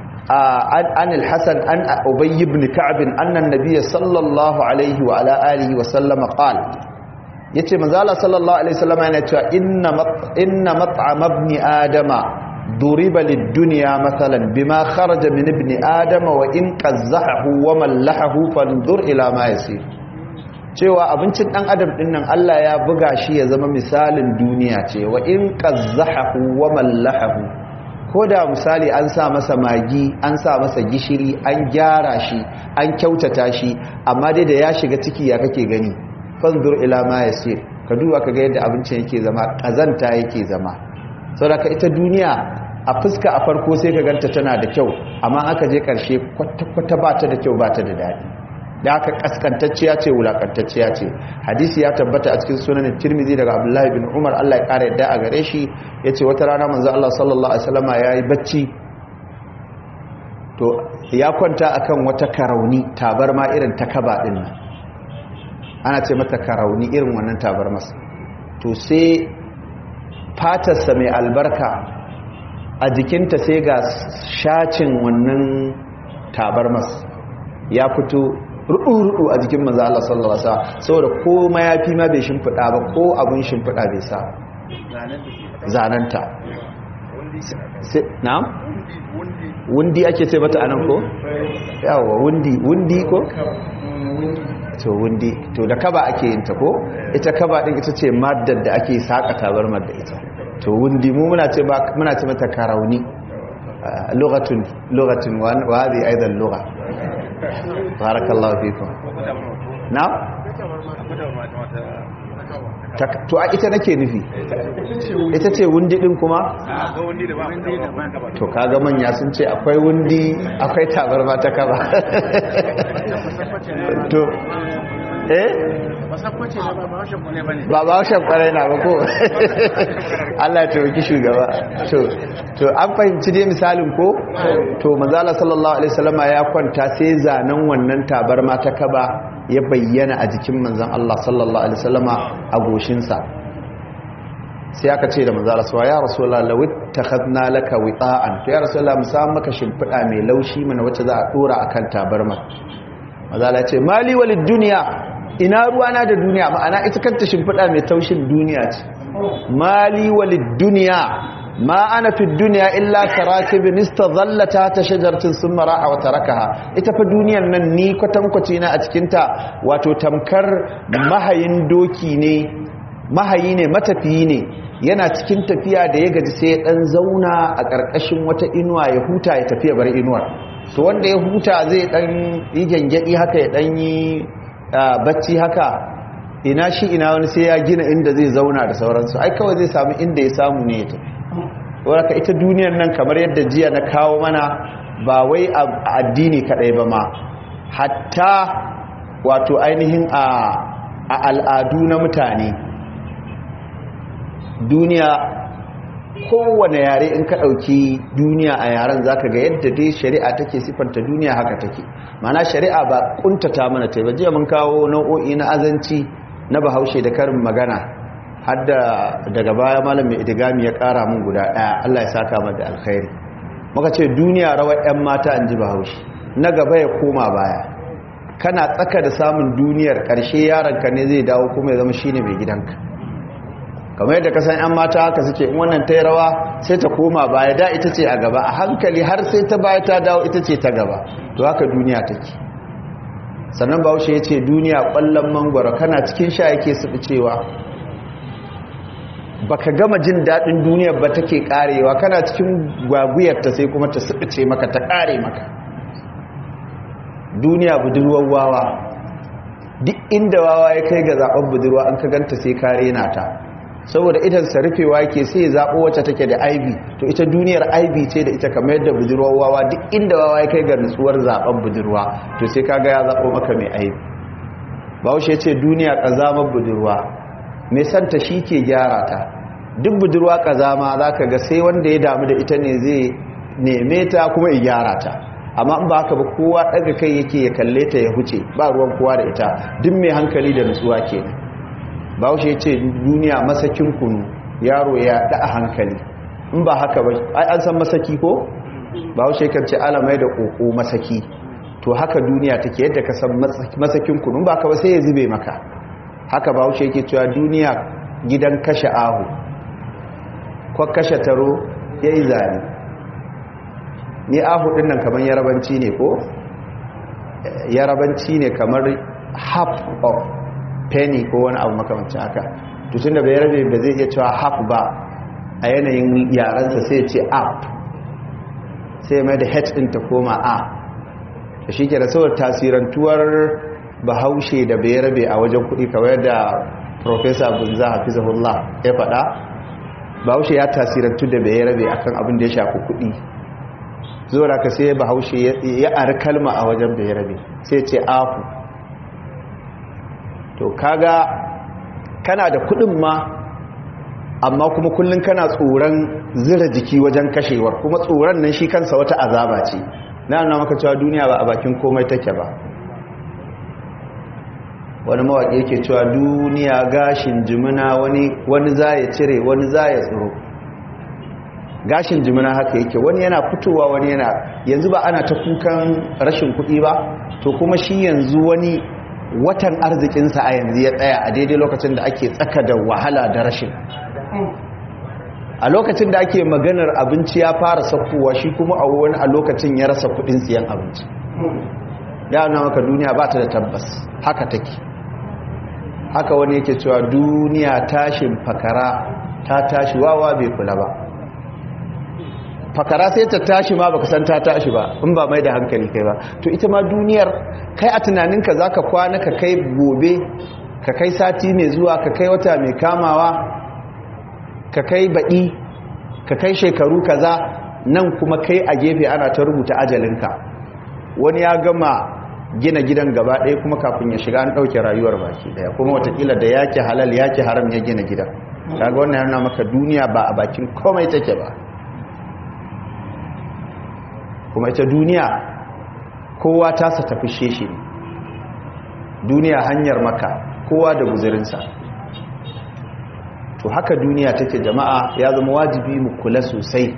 an al-hasan an ubay ibn ka'b anna an-nabiy sallallahu alayhi wa ala alihi wa sallam qala yace manzo Allah sallallahu alaihi wasallam yana cewa inna inna mat'am ibn adama duriba lid-dunya mathalan bima kharaja min ibn adama wa in qazzahu wa mallahahu fanzur ila ma yasir cewa abincin dan adam din nan Allah ya buga shi ya zama misalin duniya ce wa in qazzahu wa mallahahu koda misali an sa masa magi an sa masa gishiri an gyara shi an kyautata shi amma dai da ya shiga ciki ya kake gani fanzur ila ma yasir ka duba kaga yadda abincin yake zama kazanta yake zama saboda ita duniya a fuska a farko sai ka ganta tana da kyau amma aka je karshe kwata-kwata ba ta da kyau ba ta da daɗi da aka kaskantacciya ce wulakantacciya ce hadisi ya tabbata a cikin sunanin tirmizi daga abdullahi bin umar allah ya ƙara yadda a gare shi ya ce wata rana manzo allah sallallahu alaihi wasallama ya yi bacci to ya kwanta akan wata karauni tabarma irin ta kaba ɗin nan ana ce mata karauni irin wannan tabarmas to sai fatarsa mai albarka a jikinta sai ga shacin wannan tabarmas ya fito rudu-rudu a jikin maza Allah sallallahu Alaihi wasallam saboda ko mayafi ma bai shimfiɗa ba ko abin shimfiɗa bai sa zananta na'am wundi ake ce mata anan ko yawa wundi wundi ko to wundi to da kaba ake yin ta ko ita kaba din ita ce maddar da ake saka tabarmar da ita to wundi mu muna ce muna ce mata karauni lughatun lughatun wa hadi aidan lugha barakallahu fikum na Ta- to a ita nake nufi ita ce wundi din kuma to kaga manya sun ce akwai wundi akwai tabarma ta kaba to eh ba ba shan kwarai na ba ko Allah ya taimaki shugaba to to an fahimci dai misalin ko to manzala sallallahu alaihi wasallama ya kwanta sai zanen wannan tabarma ta kaba ya bayyana a jikin manzon Allah sallallahu alaihi wasallama a goshinsa sai aka ce da manzala sawa ya rasulullah law ittakhadna laka wita'an to ya rasulullah mu samu maka shimfida mai laushi mana wacce za a dora akan tabarma manzala ce mali walid dunya ina ruwana da duniya ma'ana ita kanta shimfiɗa mai taushin duniya ce mali walid duniya ma ana fi duniya illa karakibin istazallata ta shajartin sun mara'a wata rakaha ita fa duniyan nan ni kwatankwaci na a cikinta wato tamkar mahayin doki ne mahayi ne matafiyi ne yana cikin tafiya da ya gaji sai ya dan zauna a ƙarƙashin wata inuwa ya huta ya tafiya bar inuwar to wanda ya huta zai dan yi gyangyaɗi haka ya dan yi bacci haka ina shi ina wani sai ya gina inda zai zauna da sauransu ai kawai zai samu inda ya samu ne ta wadda ita duniyar nan kamar yadda jiya na kawo mana ba wai a addini kadai ba ma hatta wato ainihin a al'adu na mutane duniya kowane yare in ka ɗauki duniya a yaren za ka ga yadda dai shari'a take siffanta duniya haka take mana shari'a ba kuntata mana ta jiya mun kawo nau'o'i na azanci na bahaushe da karin magana har daga baya malam mai idigami ya ƙara mun guda ɗaya allah ya saka mata alkhairi muka ce duniya rawar 'yan mata in ji bahaushe na gaba ya koma baya kana tsaka da samun duniyar ƙarshe yaronka ne zai dawo kuma ya zama shine mai gidanka kamar yadda kasan 'yan mata haka suke in wannan ta yi rawa sai ta koma baya da ita ce a gaba a hankali har sai ta baya ta dawo ita ce ta gaba to haka duniya take sannan bahaushe ya ce duniya ƙwallon mangwaro kana cikin sha yake suɓi cewa baka gama jin daɗin duniyar ba take ƙarewa kana cikin gwaguyarta sai kuma ta suɓice maka ta ƙare maka duniya budurwar wawa duk inda wawa ya kai ga zaɓen budurwa an ka ganta sai kare na ta saboda idan sarrafewa yake sai ya zaɓo wacce take da aibi to ita duniyar aibi ce da ita kamar yadda budurwar wawa duk inda wawa ya kai ga nutsuwar zaɓen budurwa to sai kaga ya zaɓo maka mai aibi bahaushe ce duniya ƙazamar budurwa mai santa shi ke gyara ta duk budurwa ƙazama za ka ga sai wanda ya damu da ita ne zai neme ta kuma ya gyara ta amma in ba haka ba kowa ɗaga kai yake ya kalle ta ya huce ba ruwan kowa da ita duk mai hankali da nutsuwa kenan bahaushe ce duniya masakin kunu yaro ya da a hankali in ba haka ba ai an san masaki ko bahaushe kan ce alamai da koko masaki to haka duniya take yadda ka san masakin kunu ba haka ba sai ya zube maka haka bahaushe yake cewa duniya gidan kashe ahu ko kashe taro ya yi zane ni ahu din nan kamar yarabanci ne ko yarabanci ne kamar half of penny ko wani abu makamancin haka tutun da bai rabe ba zai iya cewa half ba a yanayin yaransa sai ce up sai mai da h din ta koma a da shi ke da saboda tasirantuwar bahaushe da bai rabe a wajen kuɗi kawai da professor bunza hafizahullah ya faɗa bahaushe ya tasirantu da bai rabe akan abin da ya shafi kuɗi zuwa ka sai bahaushe ya ari kalma a wajen bai rabe sai ce afu to kaga kana da kudin ma amma kuma kullun kana tsoron zira jiki wajen kashewar kuma tsoron nan shi kansa wata azaba ce na nuna maka cewa duniya ba a bakin komai take ba wani mawaƙi yake cewa duniya gashin jimina wani wani za ya cire wani za ya tsoro gashin jimina haka yake wani yana fitowa wani yana yanzu ba ana ta kukan rashin kuɗi ba to kuma shi yanzu wani watan arzikinsa a yanzu ya tsaya a daidai lokacin da ake tsaka da wahala da rashin a lokacin da ake maganar abinci ya fara sakkowa shi kuma a wani a lokacin ya rasa kudin siyan abinci ya nuna maka duniya ba ta da tabbas haka take haka wani yake cewa duniya tashin fakara ta tashi wawa bai kula ba fakara sai ta tashi ma baka san ta tashi ba in ba mai da hankali kai ba to ita ma duniyar kai a tunaninka zaka kwana ka kai gobe ka kai sati mai zuwa ka kai wata mai kamawa ka kai baɗi ka kai shekaru kaza nan kuma kai a gefe ana ta rubuta ajalinka wani ya gama gina gidan gaba ɗaya kuma kafin ya shiga an ɗauke rayuwar baki ɗaya kuma watakila da yake halal yake haram ya gina gidan kaga wannan yana maka duniya ba a bakin komai take ba kuma ita duniya kowa tasa tafi sheshe ne duniya hanyar maka kowa da guzurinsa to haka duniya take jama'a ya zama wajibi mu kula sosai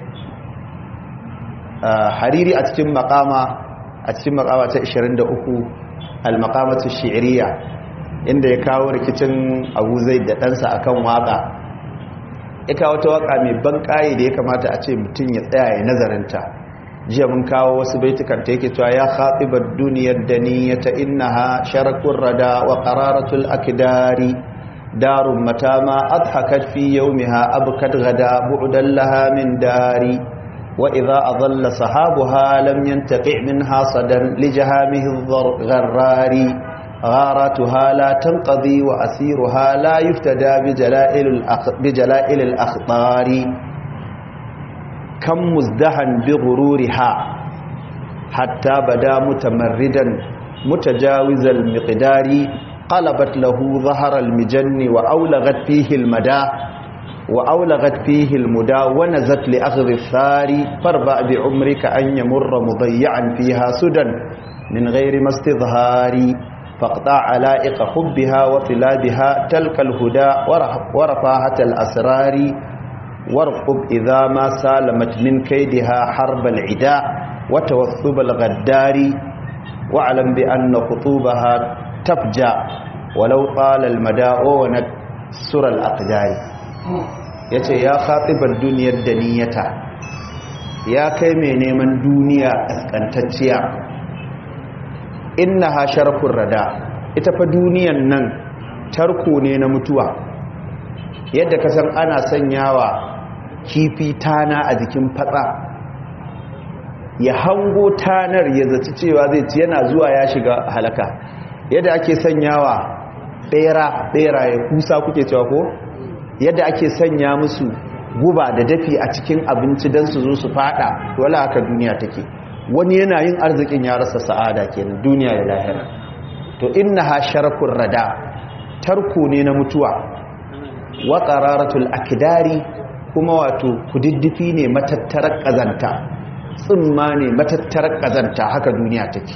hariri a cikin makama a cikin makama ta 23 al-maqamatu shi'riya inda ya kawo rikicin Abu Zaid da ɗansa akan waka ya kawo ta waka mai ban da ya kamata a ce mutum ya tsaya ya nazarinta jiya mun kawo wasu baitukan ta yake cewa ya khatibar duniyar daniyata innaha sharakun rada wa qararatul akdari darun mata ma adhakat fi yawmiha abkat gada bu'dan laha min dari wa idha adalla sahabuha lam yantaqi minha sadan li jahamihi gharrari gharatuha la tanqadi wa asiruha la yuftada bi jala'il bi jala'il al-akhtari كم مزدحا بغرورها حتى بدا متمردا متجاوز المقدار قلبت له ظهر المجن وأولغت فيه المدى وأولغت فيه المدى ونزت لأخذ الثار فاربع بعمرك أن يمر مضيعا فيها سدى من غير ما استظهار فاقطع علائق حبها وطلابها تلك الهدى ورفاهة الأسرار وارقب إذا ما سالمت من كيدها حرب العداء وتوثب الغدار واعلم بأن خطوبها تفجع ولو طال المدى ونكسر الأقدار yace ya khatibar duniyar daniyata ya kai mai neman duniya kaskantacciya innaha sharqur rada ita fa duniyan nan tarko ne na mutuwa yadda ka san ana sanyawa kifi tana a jikin fatsa ya hango tanar ya zaci cewa zai ci yana zuwa ya shiga halaka yadda ake sanyawa bera bera ya kusa kuke cewa ko yadda ake sanya musu guba da dafi a cikin abinci don su zo su fada wala haka duniya take wani yana yin arzikin ya rasa sa'ada kenan duniya da lahira to innaha sharakun rada tarko ne na mutuwa wa qararatul akdari kuma wato kududdufi ne matattarar kazanta tsimma ne matattarar kazanta haka duniya take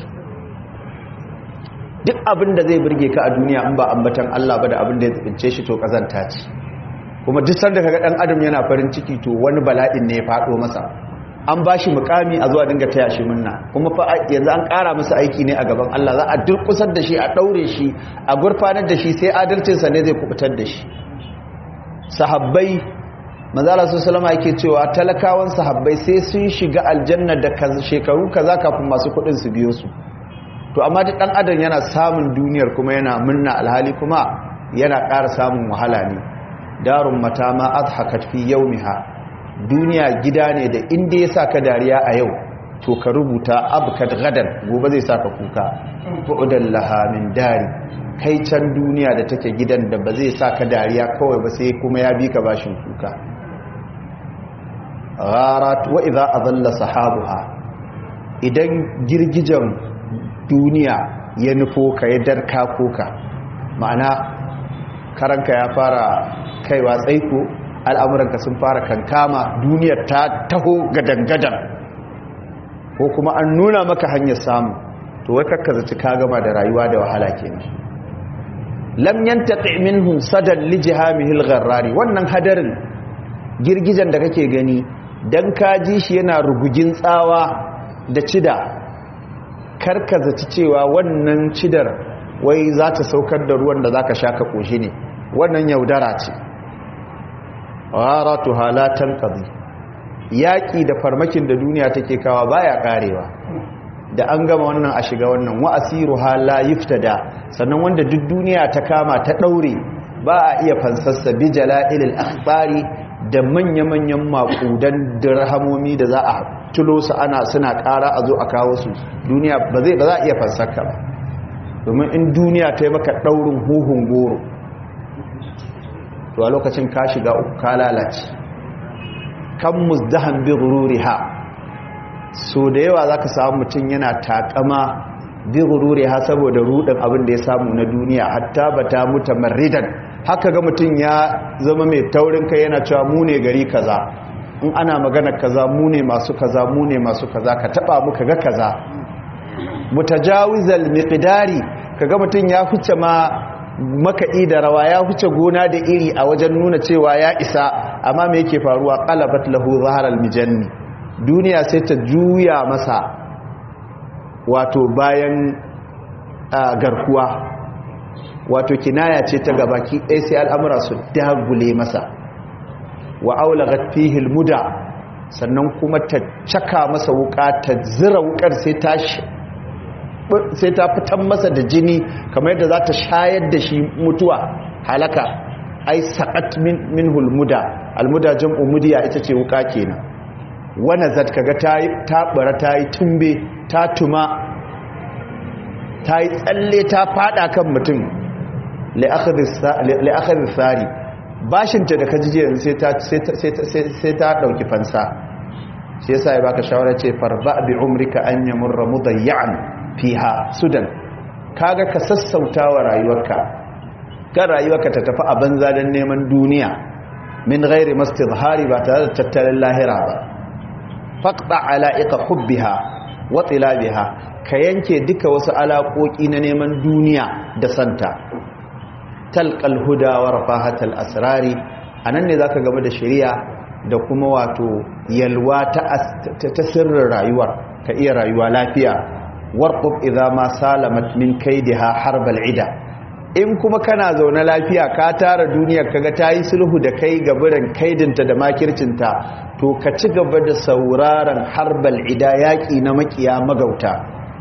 duk abin da zai burge ka a duniya in ba ambatan Allah ba da abin da ya tsince shi to kazanta ce kuma duk sanda kaga dan adam yana farin ciki to wani bala'in ne ya fado masa an bashi mukami a zuwa dinga taya shi munna kuma fa yanzu an ƙara masa aiki ne a gaban Allah za a durkusar da shi a daure shi a gurfanar da shi sai adalcinsa ne zai kubutar da shi sahabbai manzala su salama yake cewa talakawan sahabbai sai sun shiga aljanna da shekaru kaza kafin masu kudin su biyo su to amma duk dan adam yana samun duniyar kuma yana murna alhali kuma yana ƙara samun wahala ne darun mata ma adhakat fi yawmiha duniya gida ne da inda ya saka dariya a yau to ka rubuta abkat gadan gobe zai saka kuka bu'dan laha min dari kai can duniya da take gidan da ba zai saka dariya kawai ba sai kuma ya bi ka bashin kuka gharat wa idza adalla sahabuha idan girgijan duniya ya nufo ka ya darka koka ma'ana karanka ya fara kaiwa tsaiko al'amuranka sun fara kankama duniyar ta taho gadangadan ko kuma an nuna maka hanyar samu to wai kakka zaci ka gama da rayuwa da wahala kenan lam yantaqi minhum sadan li jihamihil gharrari wannan hadarin girgijan da kake gani dan ka ji shi yana rugugin tsawa da cida karka zaci cewa wannan cidar wai za ta saukar da ruwan da zaka sha ka koshi ne wannan yaudara ce gharatu halatan qadi yaki da farmakin da duniya take kawa baya karewa da an gama wannan a shiga wannan wa asiruha la yuftada sannan wanda duk duniya ta kama ta daure ba a iya fansassa bi jala'ilil akhbari da manya-manyan makudan dirhamomi da za a tulo su ana suna kara a zo a kawo su duniya ba zai ba za a iya fansarka ba domin in duniya ta yi maka ɗaurin huhun goro to a lokacin ka shiga uku ka lalace kan musdahan bi ha so da yawa za ka samu mutum yana takama bi ha saboda rudin abin da ya samu na duniya hatta ba ta muta maridan haka ga mutum ya zama mai taurin kai yana cewa mu ne gari kaza in ana magana kaza mu ne masu kaza mu ne masu kaza ka taba mu ga kaza mutajawizal miqdari kaga mutum ya huce ma makaɗi da rawa ya huce gona da iri a wajen nuna cewa ya isa amma me yake faruwa qalabat lahu zaharal mijanni duniya sai ta juya masa wato bayan garkuwa wato kinaya ce ta gabaki ɗaya sai al'amura su dagule masa wa aulagat fihi almuda sannan kuma ta caka masa wuka ta zira wukar sai ta sai ta fitan masa da jini kamar yadda za ta shayar da shi mutuwa halaka ai saqat min minhul muda almuda jam'u mudiya ita ce wuka kenan wana zat kaga ta ta bara ta yi tumbe ta tuma ta yi tsalle ta fada kan mutum li akhadhi sari bashinta da kajijiyar sai ta sai ta dauki fansa shi yasa ya baka shawara ce farba bi umrika an yamurra mudayyan fiha sudan kaga ka sassauta wa rayuwarka kan rayuwarka ta tafi a banza don neman duniya min ghairi mastidhari ba tare da tattalin lahira ba faqta ala'iqa hubbiha wa tilabiha ka yanke duka wasu alaƙoƙi na neman duniya da santa talqal huda wa rafahatal asrari anan ne zaka game da shari'a da kuma wato yalwa ta sirrin rayuwar ka iya rayuwa lafiya warqub idza ma salamat min kaidiha harbal ida in kuma kana zaune lafiya ka tara duniyar kaga tayi sulhu da kai gaburan kaidinta da makircinta to ka ci gaba da sauraron harbal ida yaki na makiya magauta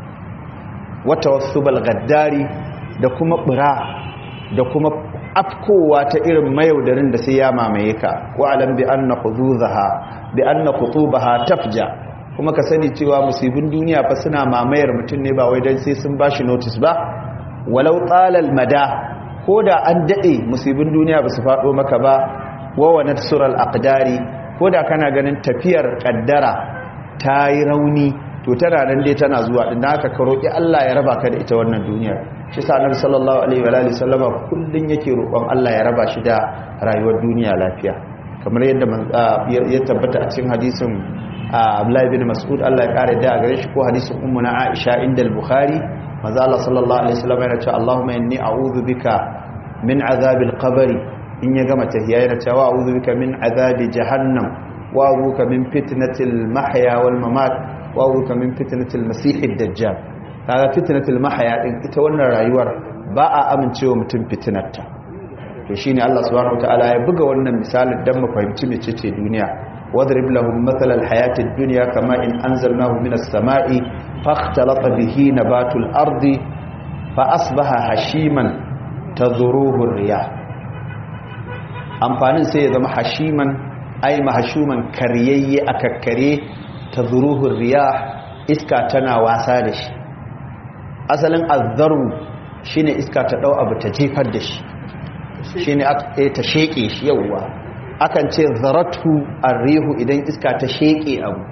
wata wasubal gaddari da kuma bura da kuma afkowa ta irin mayaudarin da sai ya mamaye ka wa alam bi anna khuduzaha bi anna khutubaha tafja kuma ka sani cewa musibin duniya fa suna mamayar mutum ne ba wai dan sai sun bashi notice ba walau talal mada ko da an dade musibin duniya ba su fado maka ba wa wa natsural aqdari ko da kana ganin tafiyar kaddara ta yi rauni to tana nan dai tana zuwa din haka ka roki Allah ya raba ka da ita wannan duniyar shi sa annabi sallallahu alaihi wa alihi sallama kullun yake roƙon Allah ya raba shi da rayuwar duniya lafiya kamar yadda ya tabbata a cikin hadisin Abdullahi bin Mas'ud Allah ya kare da gare shi ko hadisin ummu na Aisha inda al-Bukhari manzo Allah sallallahu alaihi wasallam yana cewa Allahumma inni a'udhu bika min azabil qabr in ya gama tahiyya yana cewa a'udhu bika min azabi jahannam wa a'udhu bika min fitnatil mahya wal mamat wa a'udhu bika min fitnatil masiihid dajjal kaga fitnatul mahya din ita wannan rayuwar ba a amincewa mutum fitnarta to shine Allah subhanahu wataala ya buga wannan misalin dan mu fahimci mecece duniya wadrib lahum mathala alhayatid dunya kama in anzalnahu minas samai fakhtalata bihi nabatul ardi fa asbaha hashiman tadhuruhu riyah amfanin sai ya zama hashiman ay mahshuman karyayye akakkare tadhuruhu riyah iska tana wasa da shi asalin azzaru shine iska ta dau abu ta jefar da shi shine ta sheke shi yawwa akan ce zaratu arrihu idan iska ta sheke abu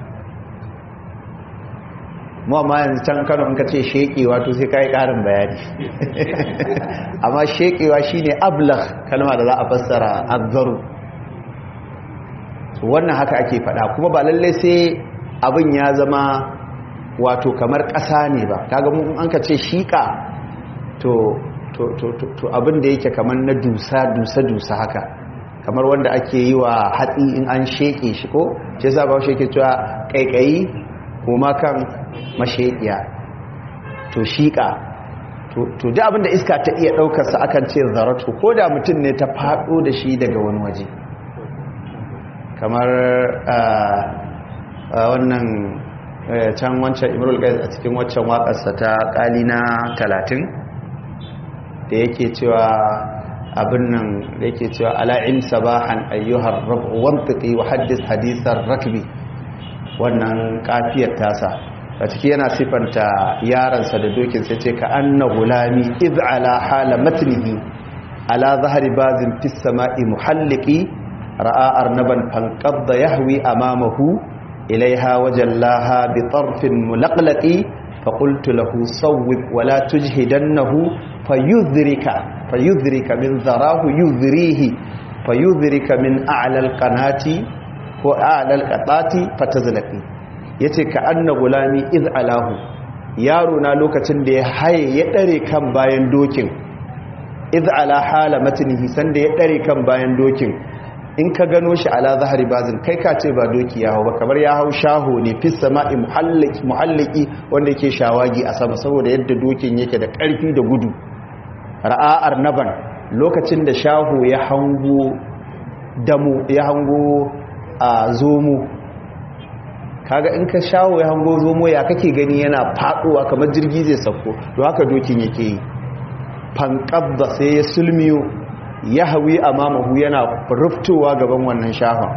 mu amma yanzu can Kano in ka ce sheke wato sai kai karin bayani amma shekewa shine ablagh kalma da za a fassara azzaru wannan haka ake fada kuma ba lalle sai abin ya zama wato kamar ƙasa ne ba kaga mun an ka ce shiƙa to to to to abin da yake kamar na dusa dusa dusa haka kamar wanda ake yi wa hatsi in an sheƙe shi ko shi yasa ba shi yake cewa kaikayi kuma kan masheƙiya to shiƙa to to duk abin da iska ta iya daukar sa akan ce zaratu ko da mutum ne ta fado da shi daga wani waje kamar wannan can wancan imrul qais a cikin waccan waƙarsa ta ƙali na talatin da yake cewa abin nan da yake cewa ala'in sabahan ayyuhar rabu wantaki wa haddis hadisar rakbi wannan kafiyar tasa a ciki yana sifanta yaransa da dokin sai ce ka anna gulami iz ala hala matnihi ala zahari bazin fis sama'i muhalliki ra'a arnaban fanqadda yahwi amamahu ilaiha wajallaha bi tarfin mulaqlaqi fa qultu lahu sawwib wa la tujhidannahu fayudhrika fayudhrika min dharahu yudhrihi fayudhrika min a'la alqanati ko a'la alqatati fatazlaqi yace ka anna gulami iz alahu yaro na lokacin da ya haye ya dare kan bayan dokin iz ala hala matnihi sanda ya dare kan bayan dokin in ka gano shi ala zahari bazin kai ka ce ba doki ya hau ba kamar ya hau shaho ne fis sama'i muhalliki muhalliki wanda yake shawagi a sama saboda yadda dokin yake da karfi da gudu ra'a'ar naban lokacin da shaho ya hango damu ya hango a zomo kaga in ka shaho ya hango zomo ya kake gani yana faduwa kamar jirgi zai sauko to haka dokin yake yi fankabba sai ya sulmiyo ya hawi a mamahu yana ruftowa gaban wannan shahon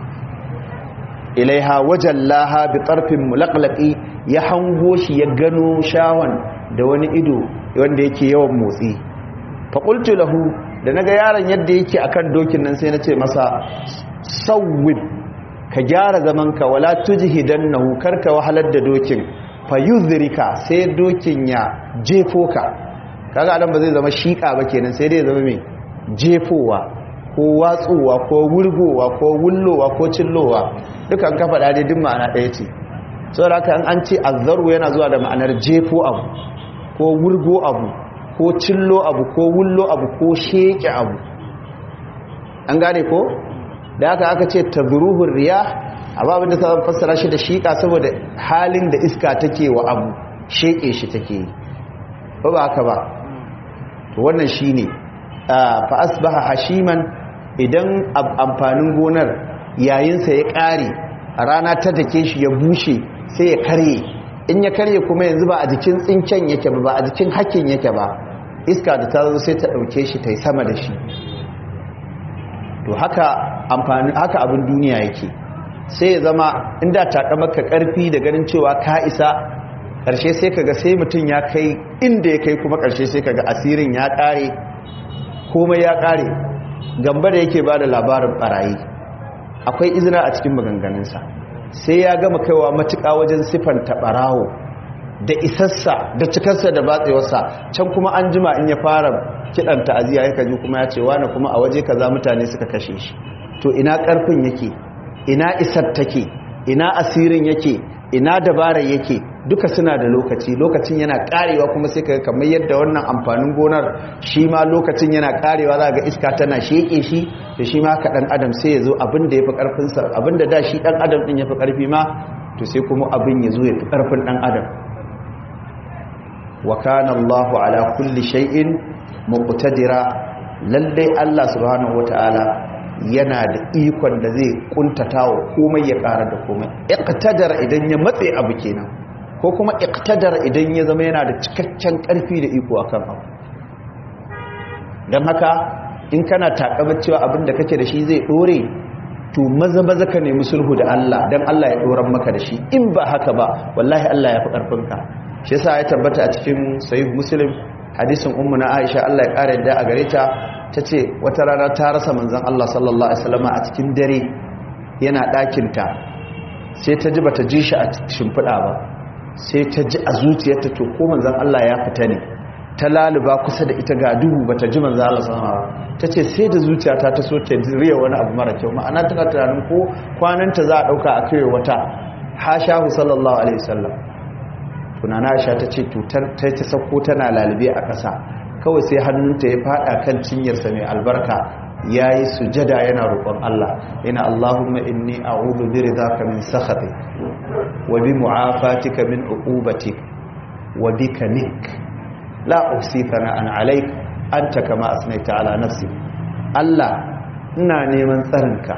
ilaiha wajen laha bi ƙarfin mulaƙlaƙi ya hango shi ya gano shahon da wani ido wanda yake yawan motsi faƙultu lahu da na ga yaron yadda yake a kan dokin nan sai na ce masa sauwib ka gyara zamanka wala tujihidan nahu karka wahalar da dokin fa yuzrika sai dokin ya jefo ka kaga adam ba zai zama shiƙa ba kenan sai dai zama mai jefowa ko watsowa ko wurgowa ko wullowa ko cillowa duka an kafa dade duk ma'ana ɗaya ce saboda haka an ce azzaru yana zuwa da ma'anar jefo abu ko wurgo abu ko cillo abu ko wullo abu ko sheke abu an gane ko da haka aka ce tazruhur riyah amma abinda ta fassara shi da shiƙa saboda halin da iska take wa abu sheke shi take yi ba ba haka ba to wannan shine fa asbaha hashiman idan amfanin gonar yayinsa ya ƙare a rana ta dake shi ya bushe sai ya karye in ya karye kuma yanzu ba a jikin tsincen yake ba ba a jikin hakkin yake ba iska da ta zo sai ta ɗauke shi ta yi sama da shi to haka amfani haka abin duniya yake sai ya zama inda takamaka ƙarfi da ganin cewa ka isa ƙarshe sai kaga sai mutum ya kai inda ya kai kuma ƙarshe sai kaga asirin ya ƙare komai ya ƙare gamba da yake ba da labarin ɓarayi akwai izina a cikin maganganunsa sai ya gama kaiwa matuƙa wajen siffanta ɓarawo da isassa da cikarsa da batsewarsa can kuma an jima in ya fara kiɗan ta'aziyya ya kaji kuma ya ce wani kuma a waje kaza mutane suka kashe shi to ina ƙarfin yake ina isar take ina asirin yake ina dabarar yake duka suna da lokaci lokacin yana karewa kuma sai kaga kamar yadda wannan amfanin gonar shi ma lokacin yana karewa za ga iska tana sheke shi da shi ma ka dan adam sai ya zo abin da ya fi karfinsa abin da da shi dan adam din ya fi karfi ma to sai kuma abin ya zo ya fi karfin dan adam wa kana Allahu ala kulli shay'in muqtadira lalle Allah subhanahu wataala yana da ikon da zai kuntatawa komai ya ƙara da komai iqtadara idan ya matse abu kenan ko kuma iqtadara idan ya zama yana da cikakken ƙarfi da iko akan abu dan haka in kana takabar cewa abin da kake da shi zai dore to maza maza ka nemi sulhu da Allah dan Allah ya doran maka da shi in ba haka ba wallahi Allah ya fi ƙarfinka shi yasa ya tabbata a cikin sahih muslim hadisin ummu na Aisha Allah ya ƙara yadda a gare ta ta ce wata rana ta rasa manzan Allah sallallahu Alaihi wasallama a cikin dare yana ɗakinta sai ta ji ba ta ji shi a shimfiɗa ba sai ta ji a zuciyarta to ko manzan Allah ya fita ne ta laluba kusa da ita ga duhu ba ta ji manzan Allah sallallahu Alaihi ta ce sai da zuciyata ta so ta riya wani abu mara kyau ma'ana tana tunanin ko kwananta za a ɗauka a kai wata hashahu sallallahu Alaihi wasallam tunana aisha ta ce to ta ta sauko tana lalube a ƙasa kawai sai hannunta ya fada kan cinyarsa mai albarka ya yi sujada yana roƙon Allah yana Allahumma inni a'udhu bi ridaka min sakhati wa bi mu'afatika min uqubatik wa bika nik la uhsi thana'an alayk anta kama asnaita ala nafsi Allah ina neman tsarinka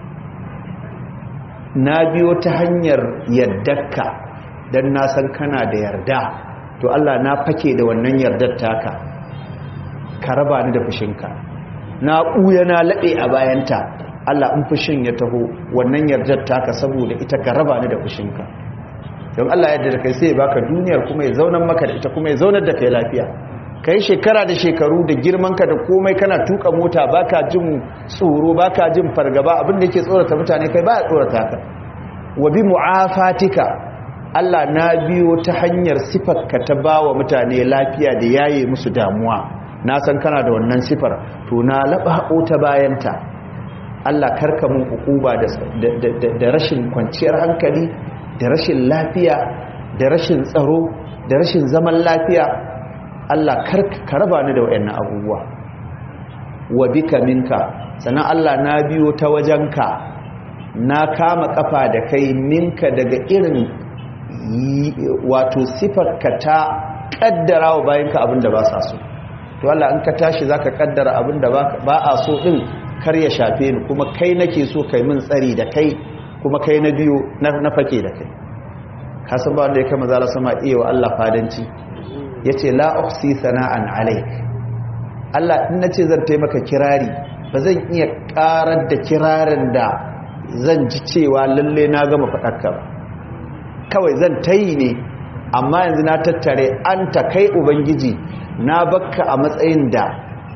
na biyo ta hanyar yaddarka dan na san kana da yarda to Allah na fake da wannan yardar taka ka raba ni da fushinka na ɓuya na laɗe a bayanta Allah in fushin ya taho wannan yardar taka saboda ita ka raba ni da fushinka don Allah yadda da kai sai ya baka duniyar kuma ya zaunar maka da ita kuma ya zaunar da kai lafiya kai shekara da shekaru da girmanka da komai kana tuka mota baka jin tsoro baka jin fargaba abin da yake tsorata mutane kai ba ya tsorata ka wa bi mu'afatika Allah na biyo ta hanyar sifarka ta bawa mutane lafiya da yaye musu damuwa na san kana da wannan sifar to na laba haƙo ta bayanta Allah karka mun hukuba da rashin kwanciyar hankali da rashin lafiya da rashin tsaro da rashin zaman lafiya Allah ka raba ni da wayannan abubuwa wa bika minka sannan Allah na biyo ta wajenka na kama kafa da kai minka daga irin wato sifarka ta kaddara wa bayanka abinda ba sa so to Allah in ka tashi zaka kaddara abinda ba a so din kar ya shafe ni kuma kai nake so kai min tsari da kai kuma kai na biyo na fake da kai kasan ba wanda ya kama zala sama iya wa Allah fadanci ya ce la ukhsi sana'an alaik Allah in nace zan taimaka kirari ba zan iya karar da kirarin da zan ji cewa lalle na gama faɗarka ba kawai zan tayi ne amma yanzu na tattare an ta kai ubangiji na bakka a matsayin da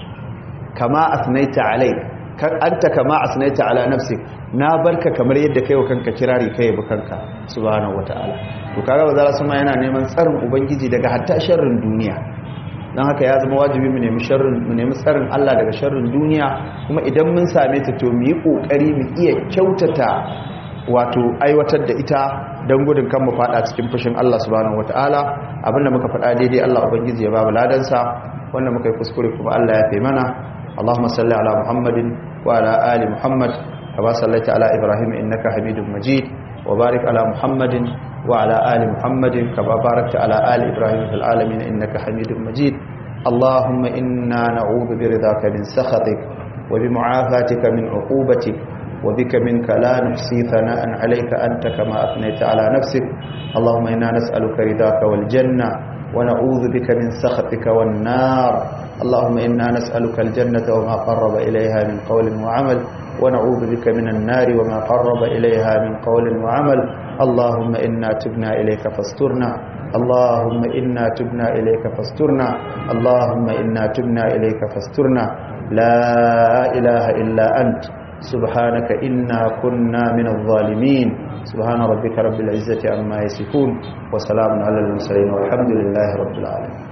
kama asnaita alaik anta kama asnaita ala nafsik na barka kamar yadda kai wa kanka kirari kai bi kanka subhanahu wataala to kaga ba za su ma yana neman tsarin ubangiji daga hatta sharrin duniya dan haka ya zama wajibi mu nemi sharrin mu nemi tsarin Allah daga sharrin duniya kuma idan mun same ta to mu yi kokari mu iya kyautata wato aiwatar da ita don gudun kan mu fada cikin fushin Allah subhanahu wataala abinda muka faɗa daidai Allah ubangiji ya ba mu ladansa wanda muka yi kuskure kuma Allah ya fi mana اللهم صل على محمد وعلى آل محمد كما صليت على إبراهيم إنك حميد مجيد وبارك على محمد وعلى آل محمد كما باركت على آل إبراهيم في العالمين إنك حميد مجيد اللهم إنا نعوذ برضاك من سخطك وبمعافاتك من عقوبتك وبك منك لا نحصي ثناء عليك أنت كما أثنيت على نفسك اللهم إنا نسألك رضاك والجنة ونعوذ بك من سخطك والنار اللهم إنا نسألك الجنة وما قرب إليها من قول وعمل ونعوذ بك من النار وما قرب إليها من قول وعمل اللهم إنا تبنا إليك فاسترنا اللهم إنا تبنا إليك فاسترنا اللهم إنا تبنا إليك فاسترنا لا إله إلا أنت سبحانك إنا كنا من الظالمين سبحان ربك رب العزة عما يصفون وسلام على المرسلين والحمد لله رب العالمين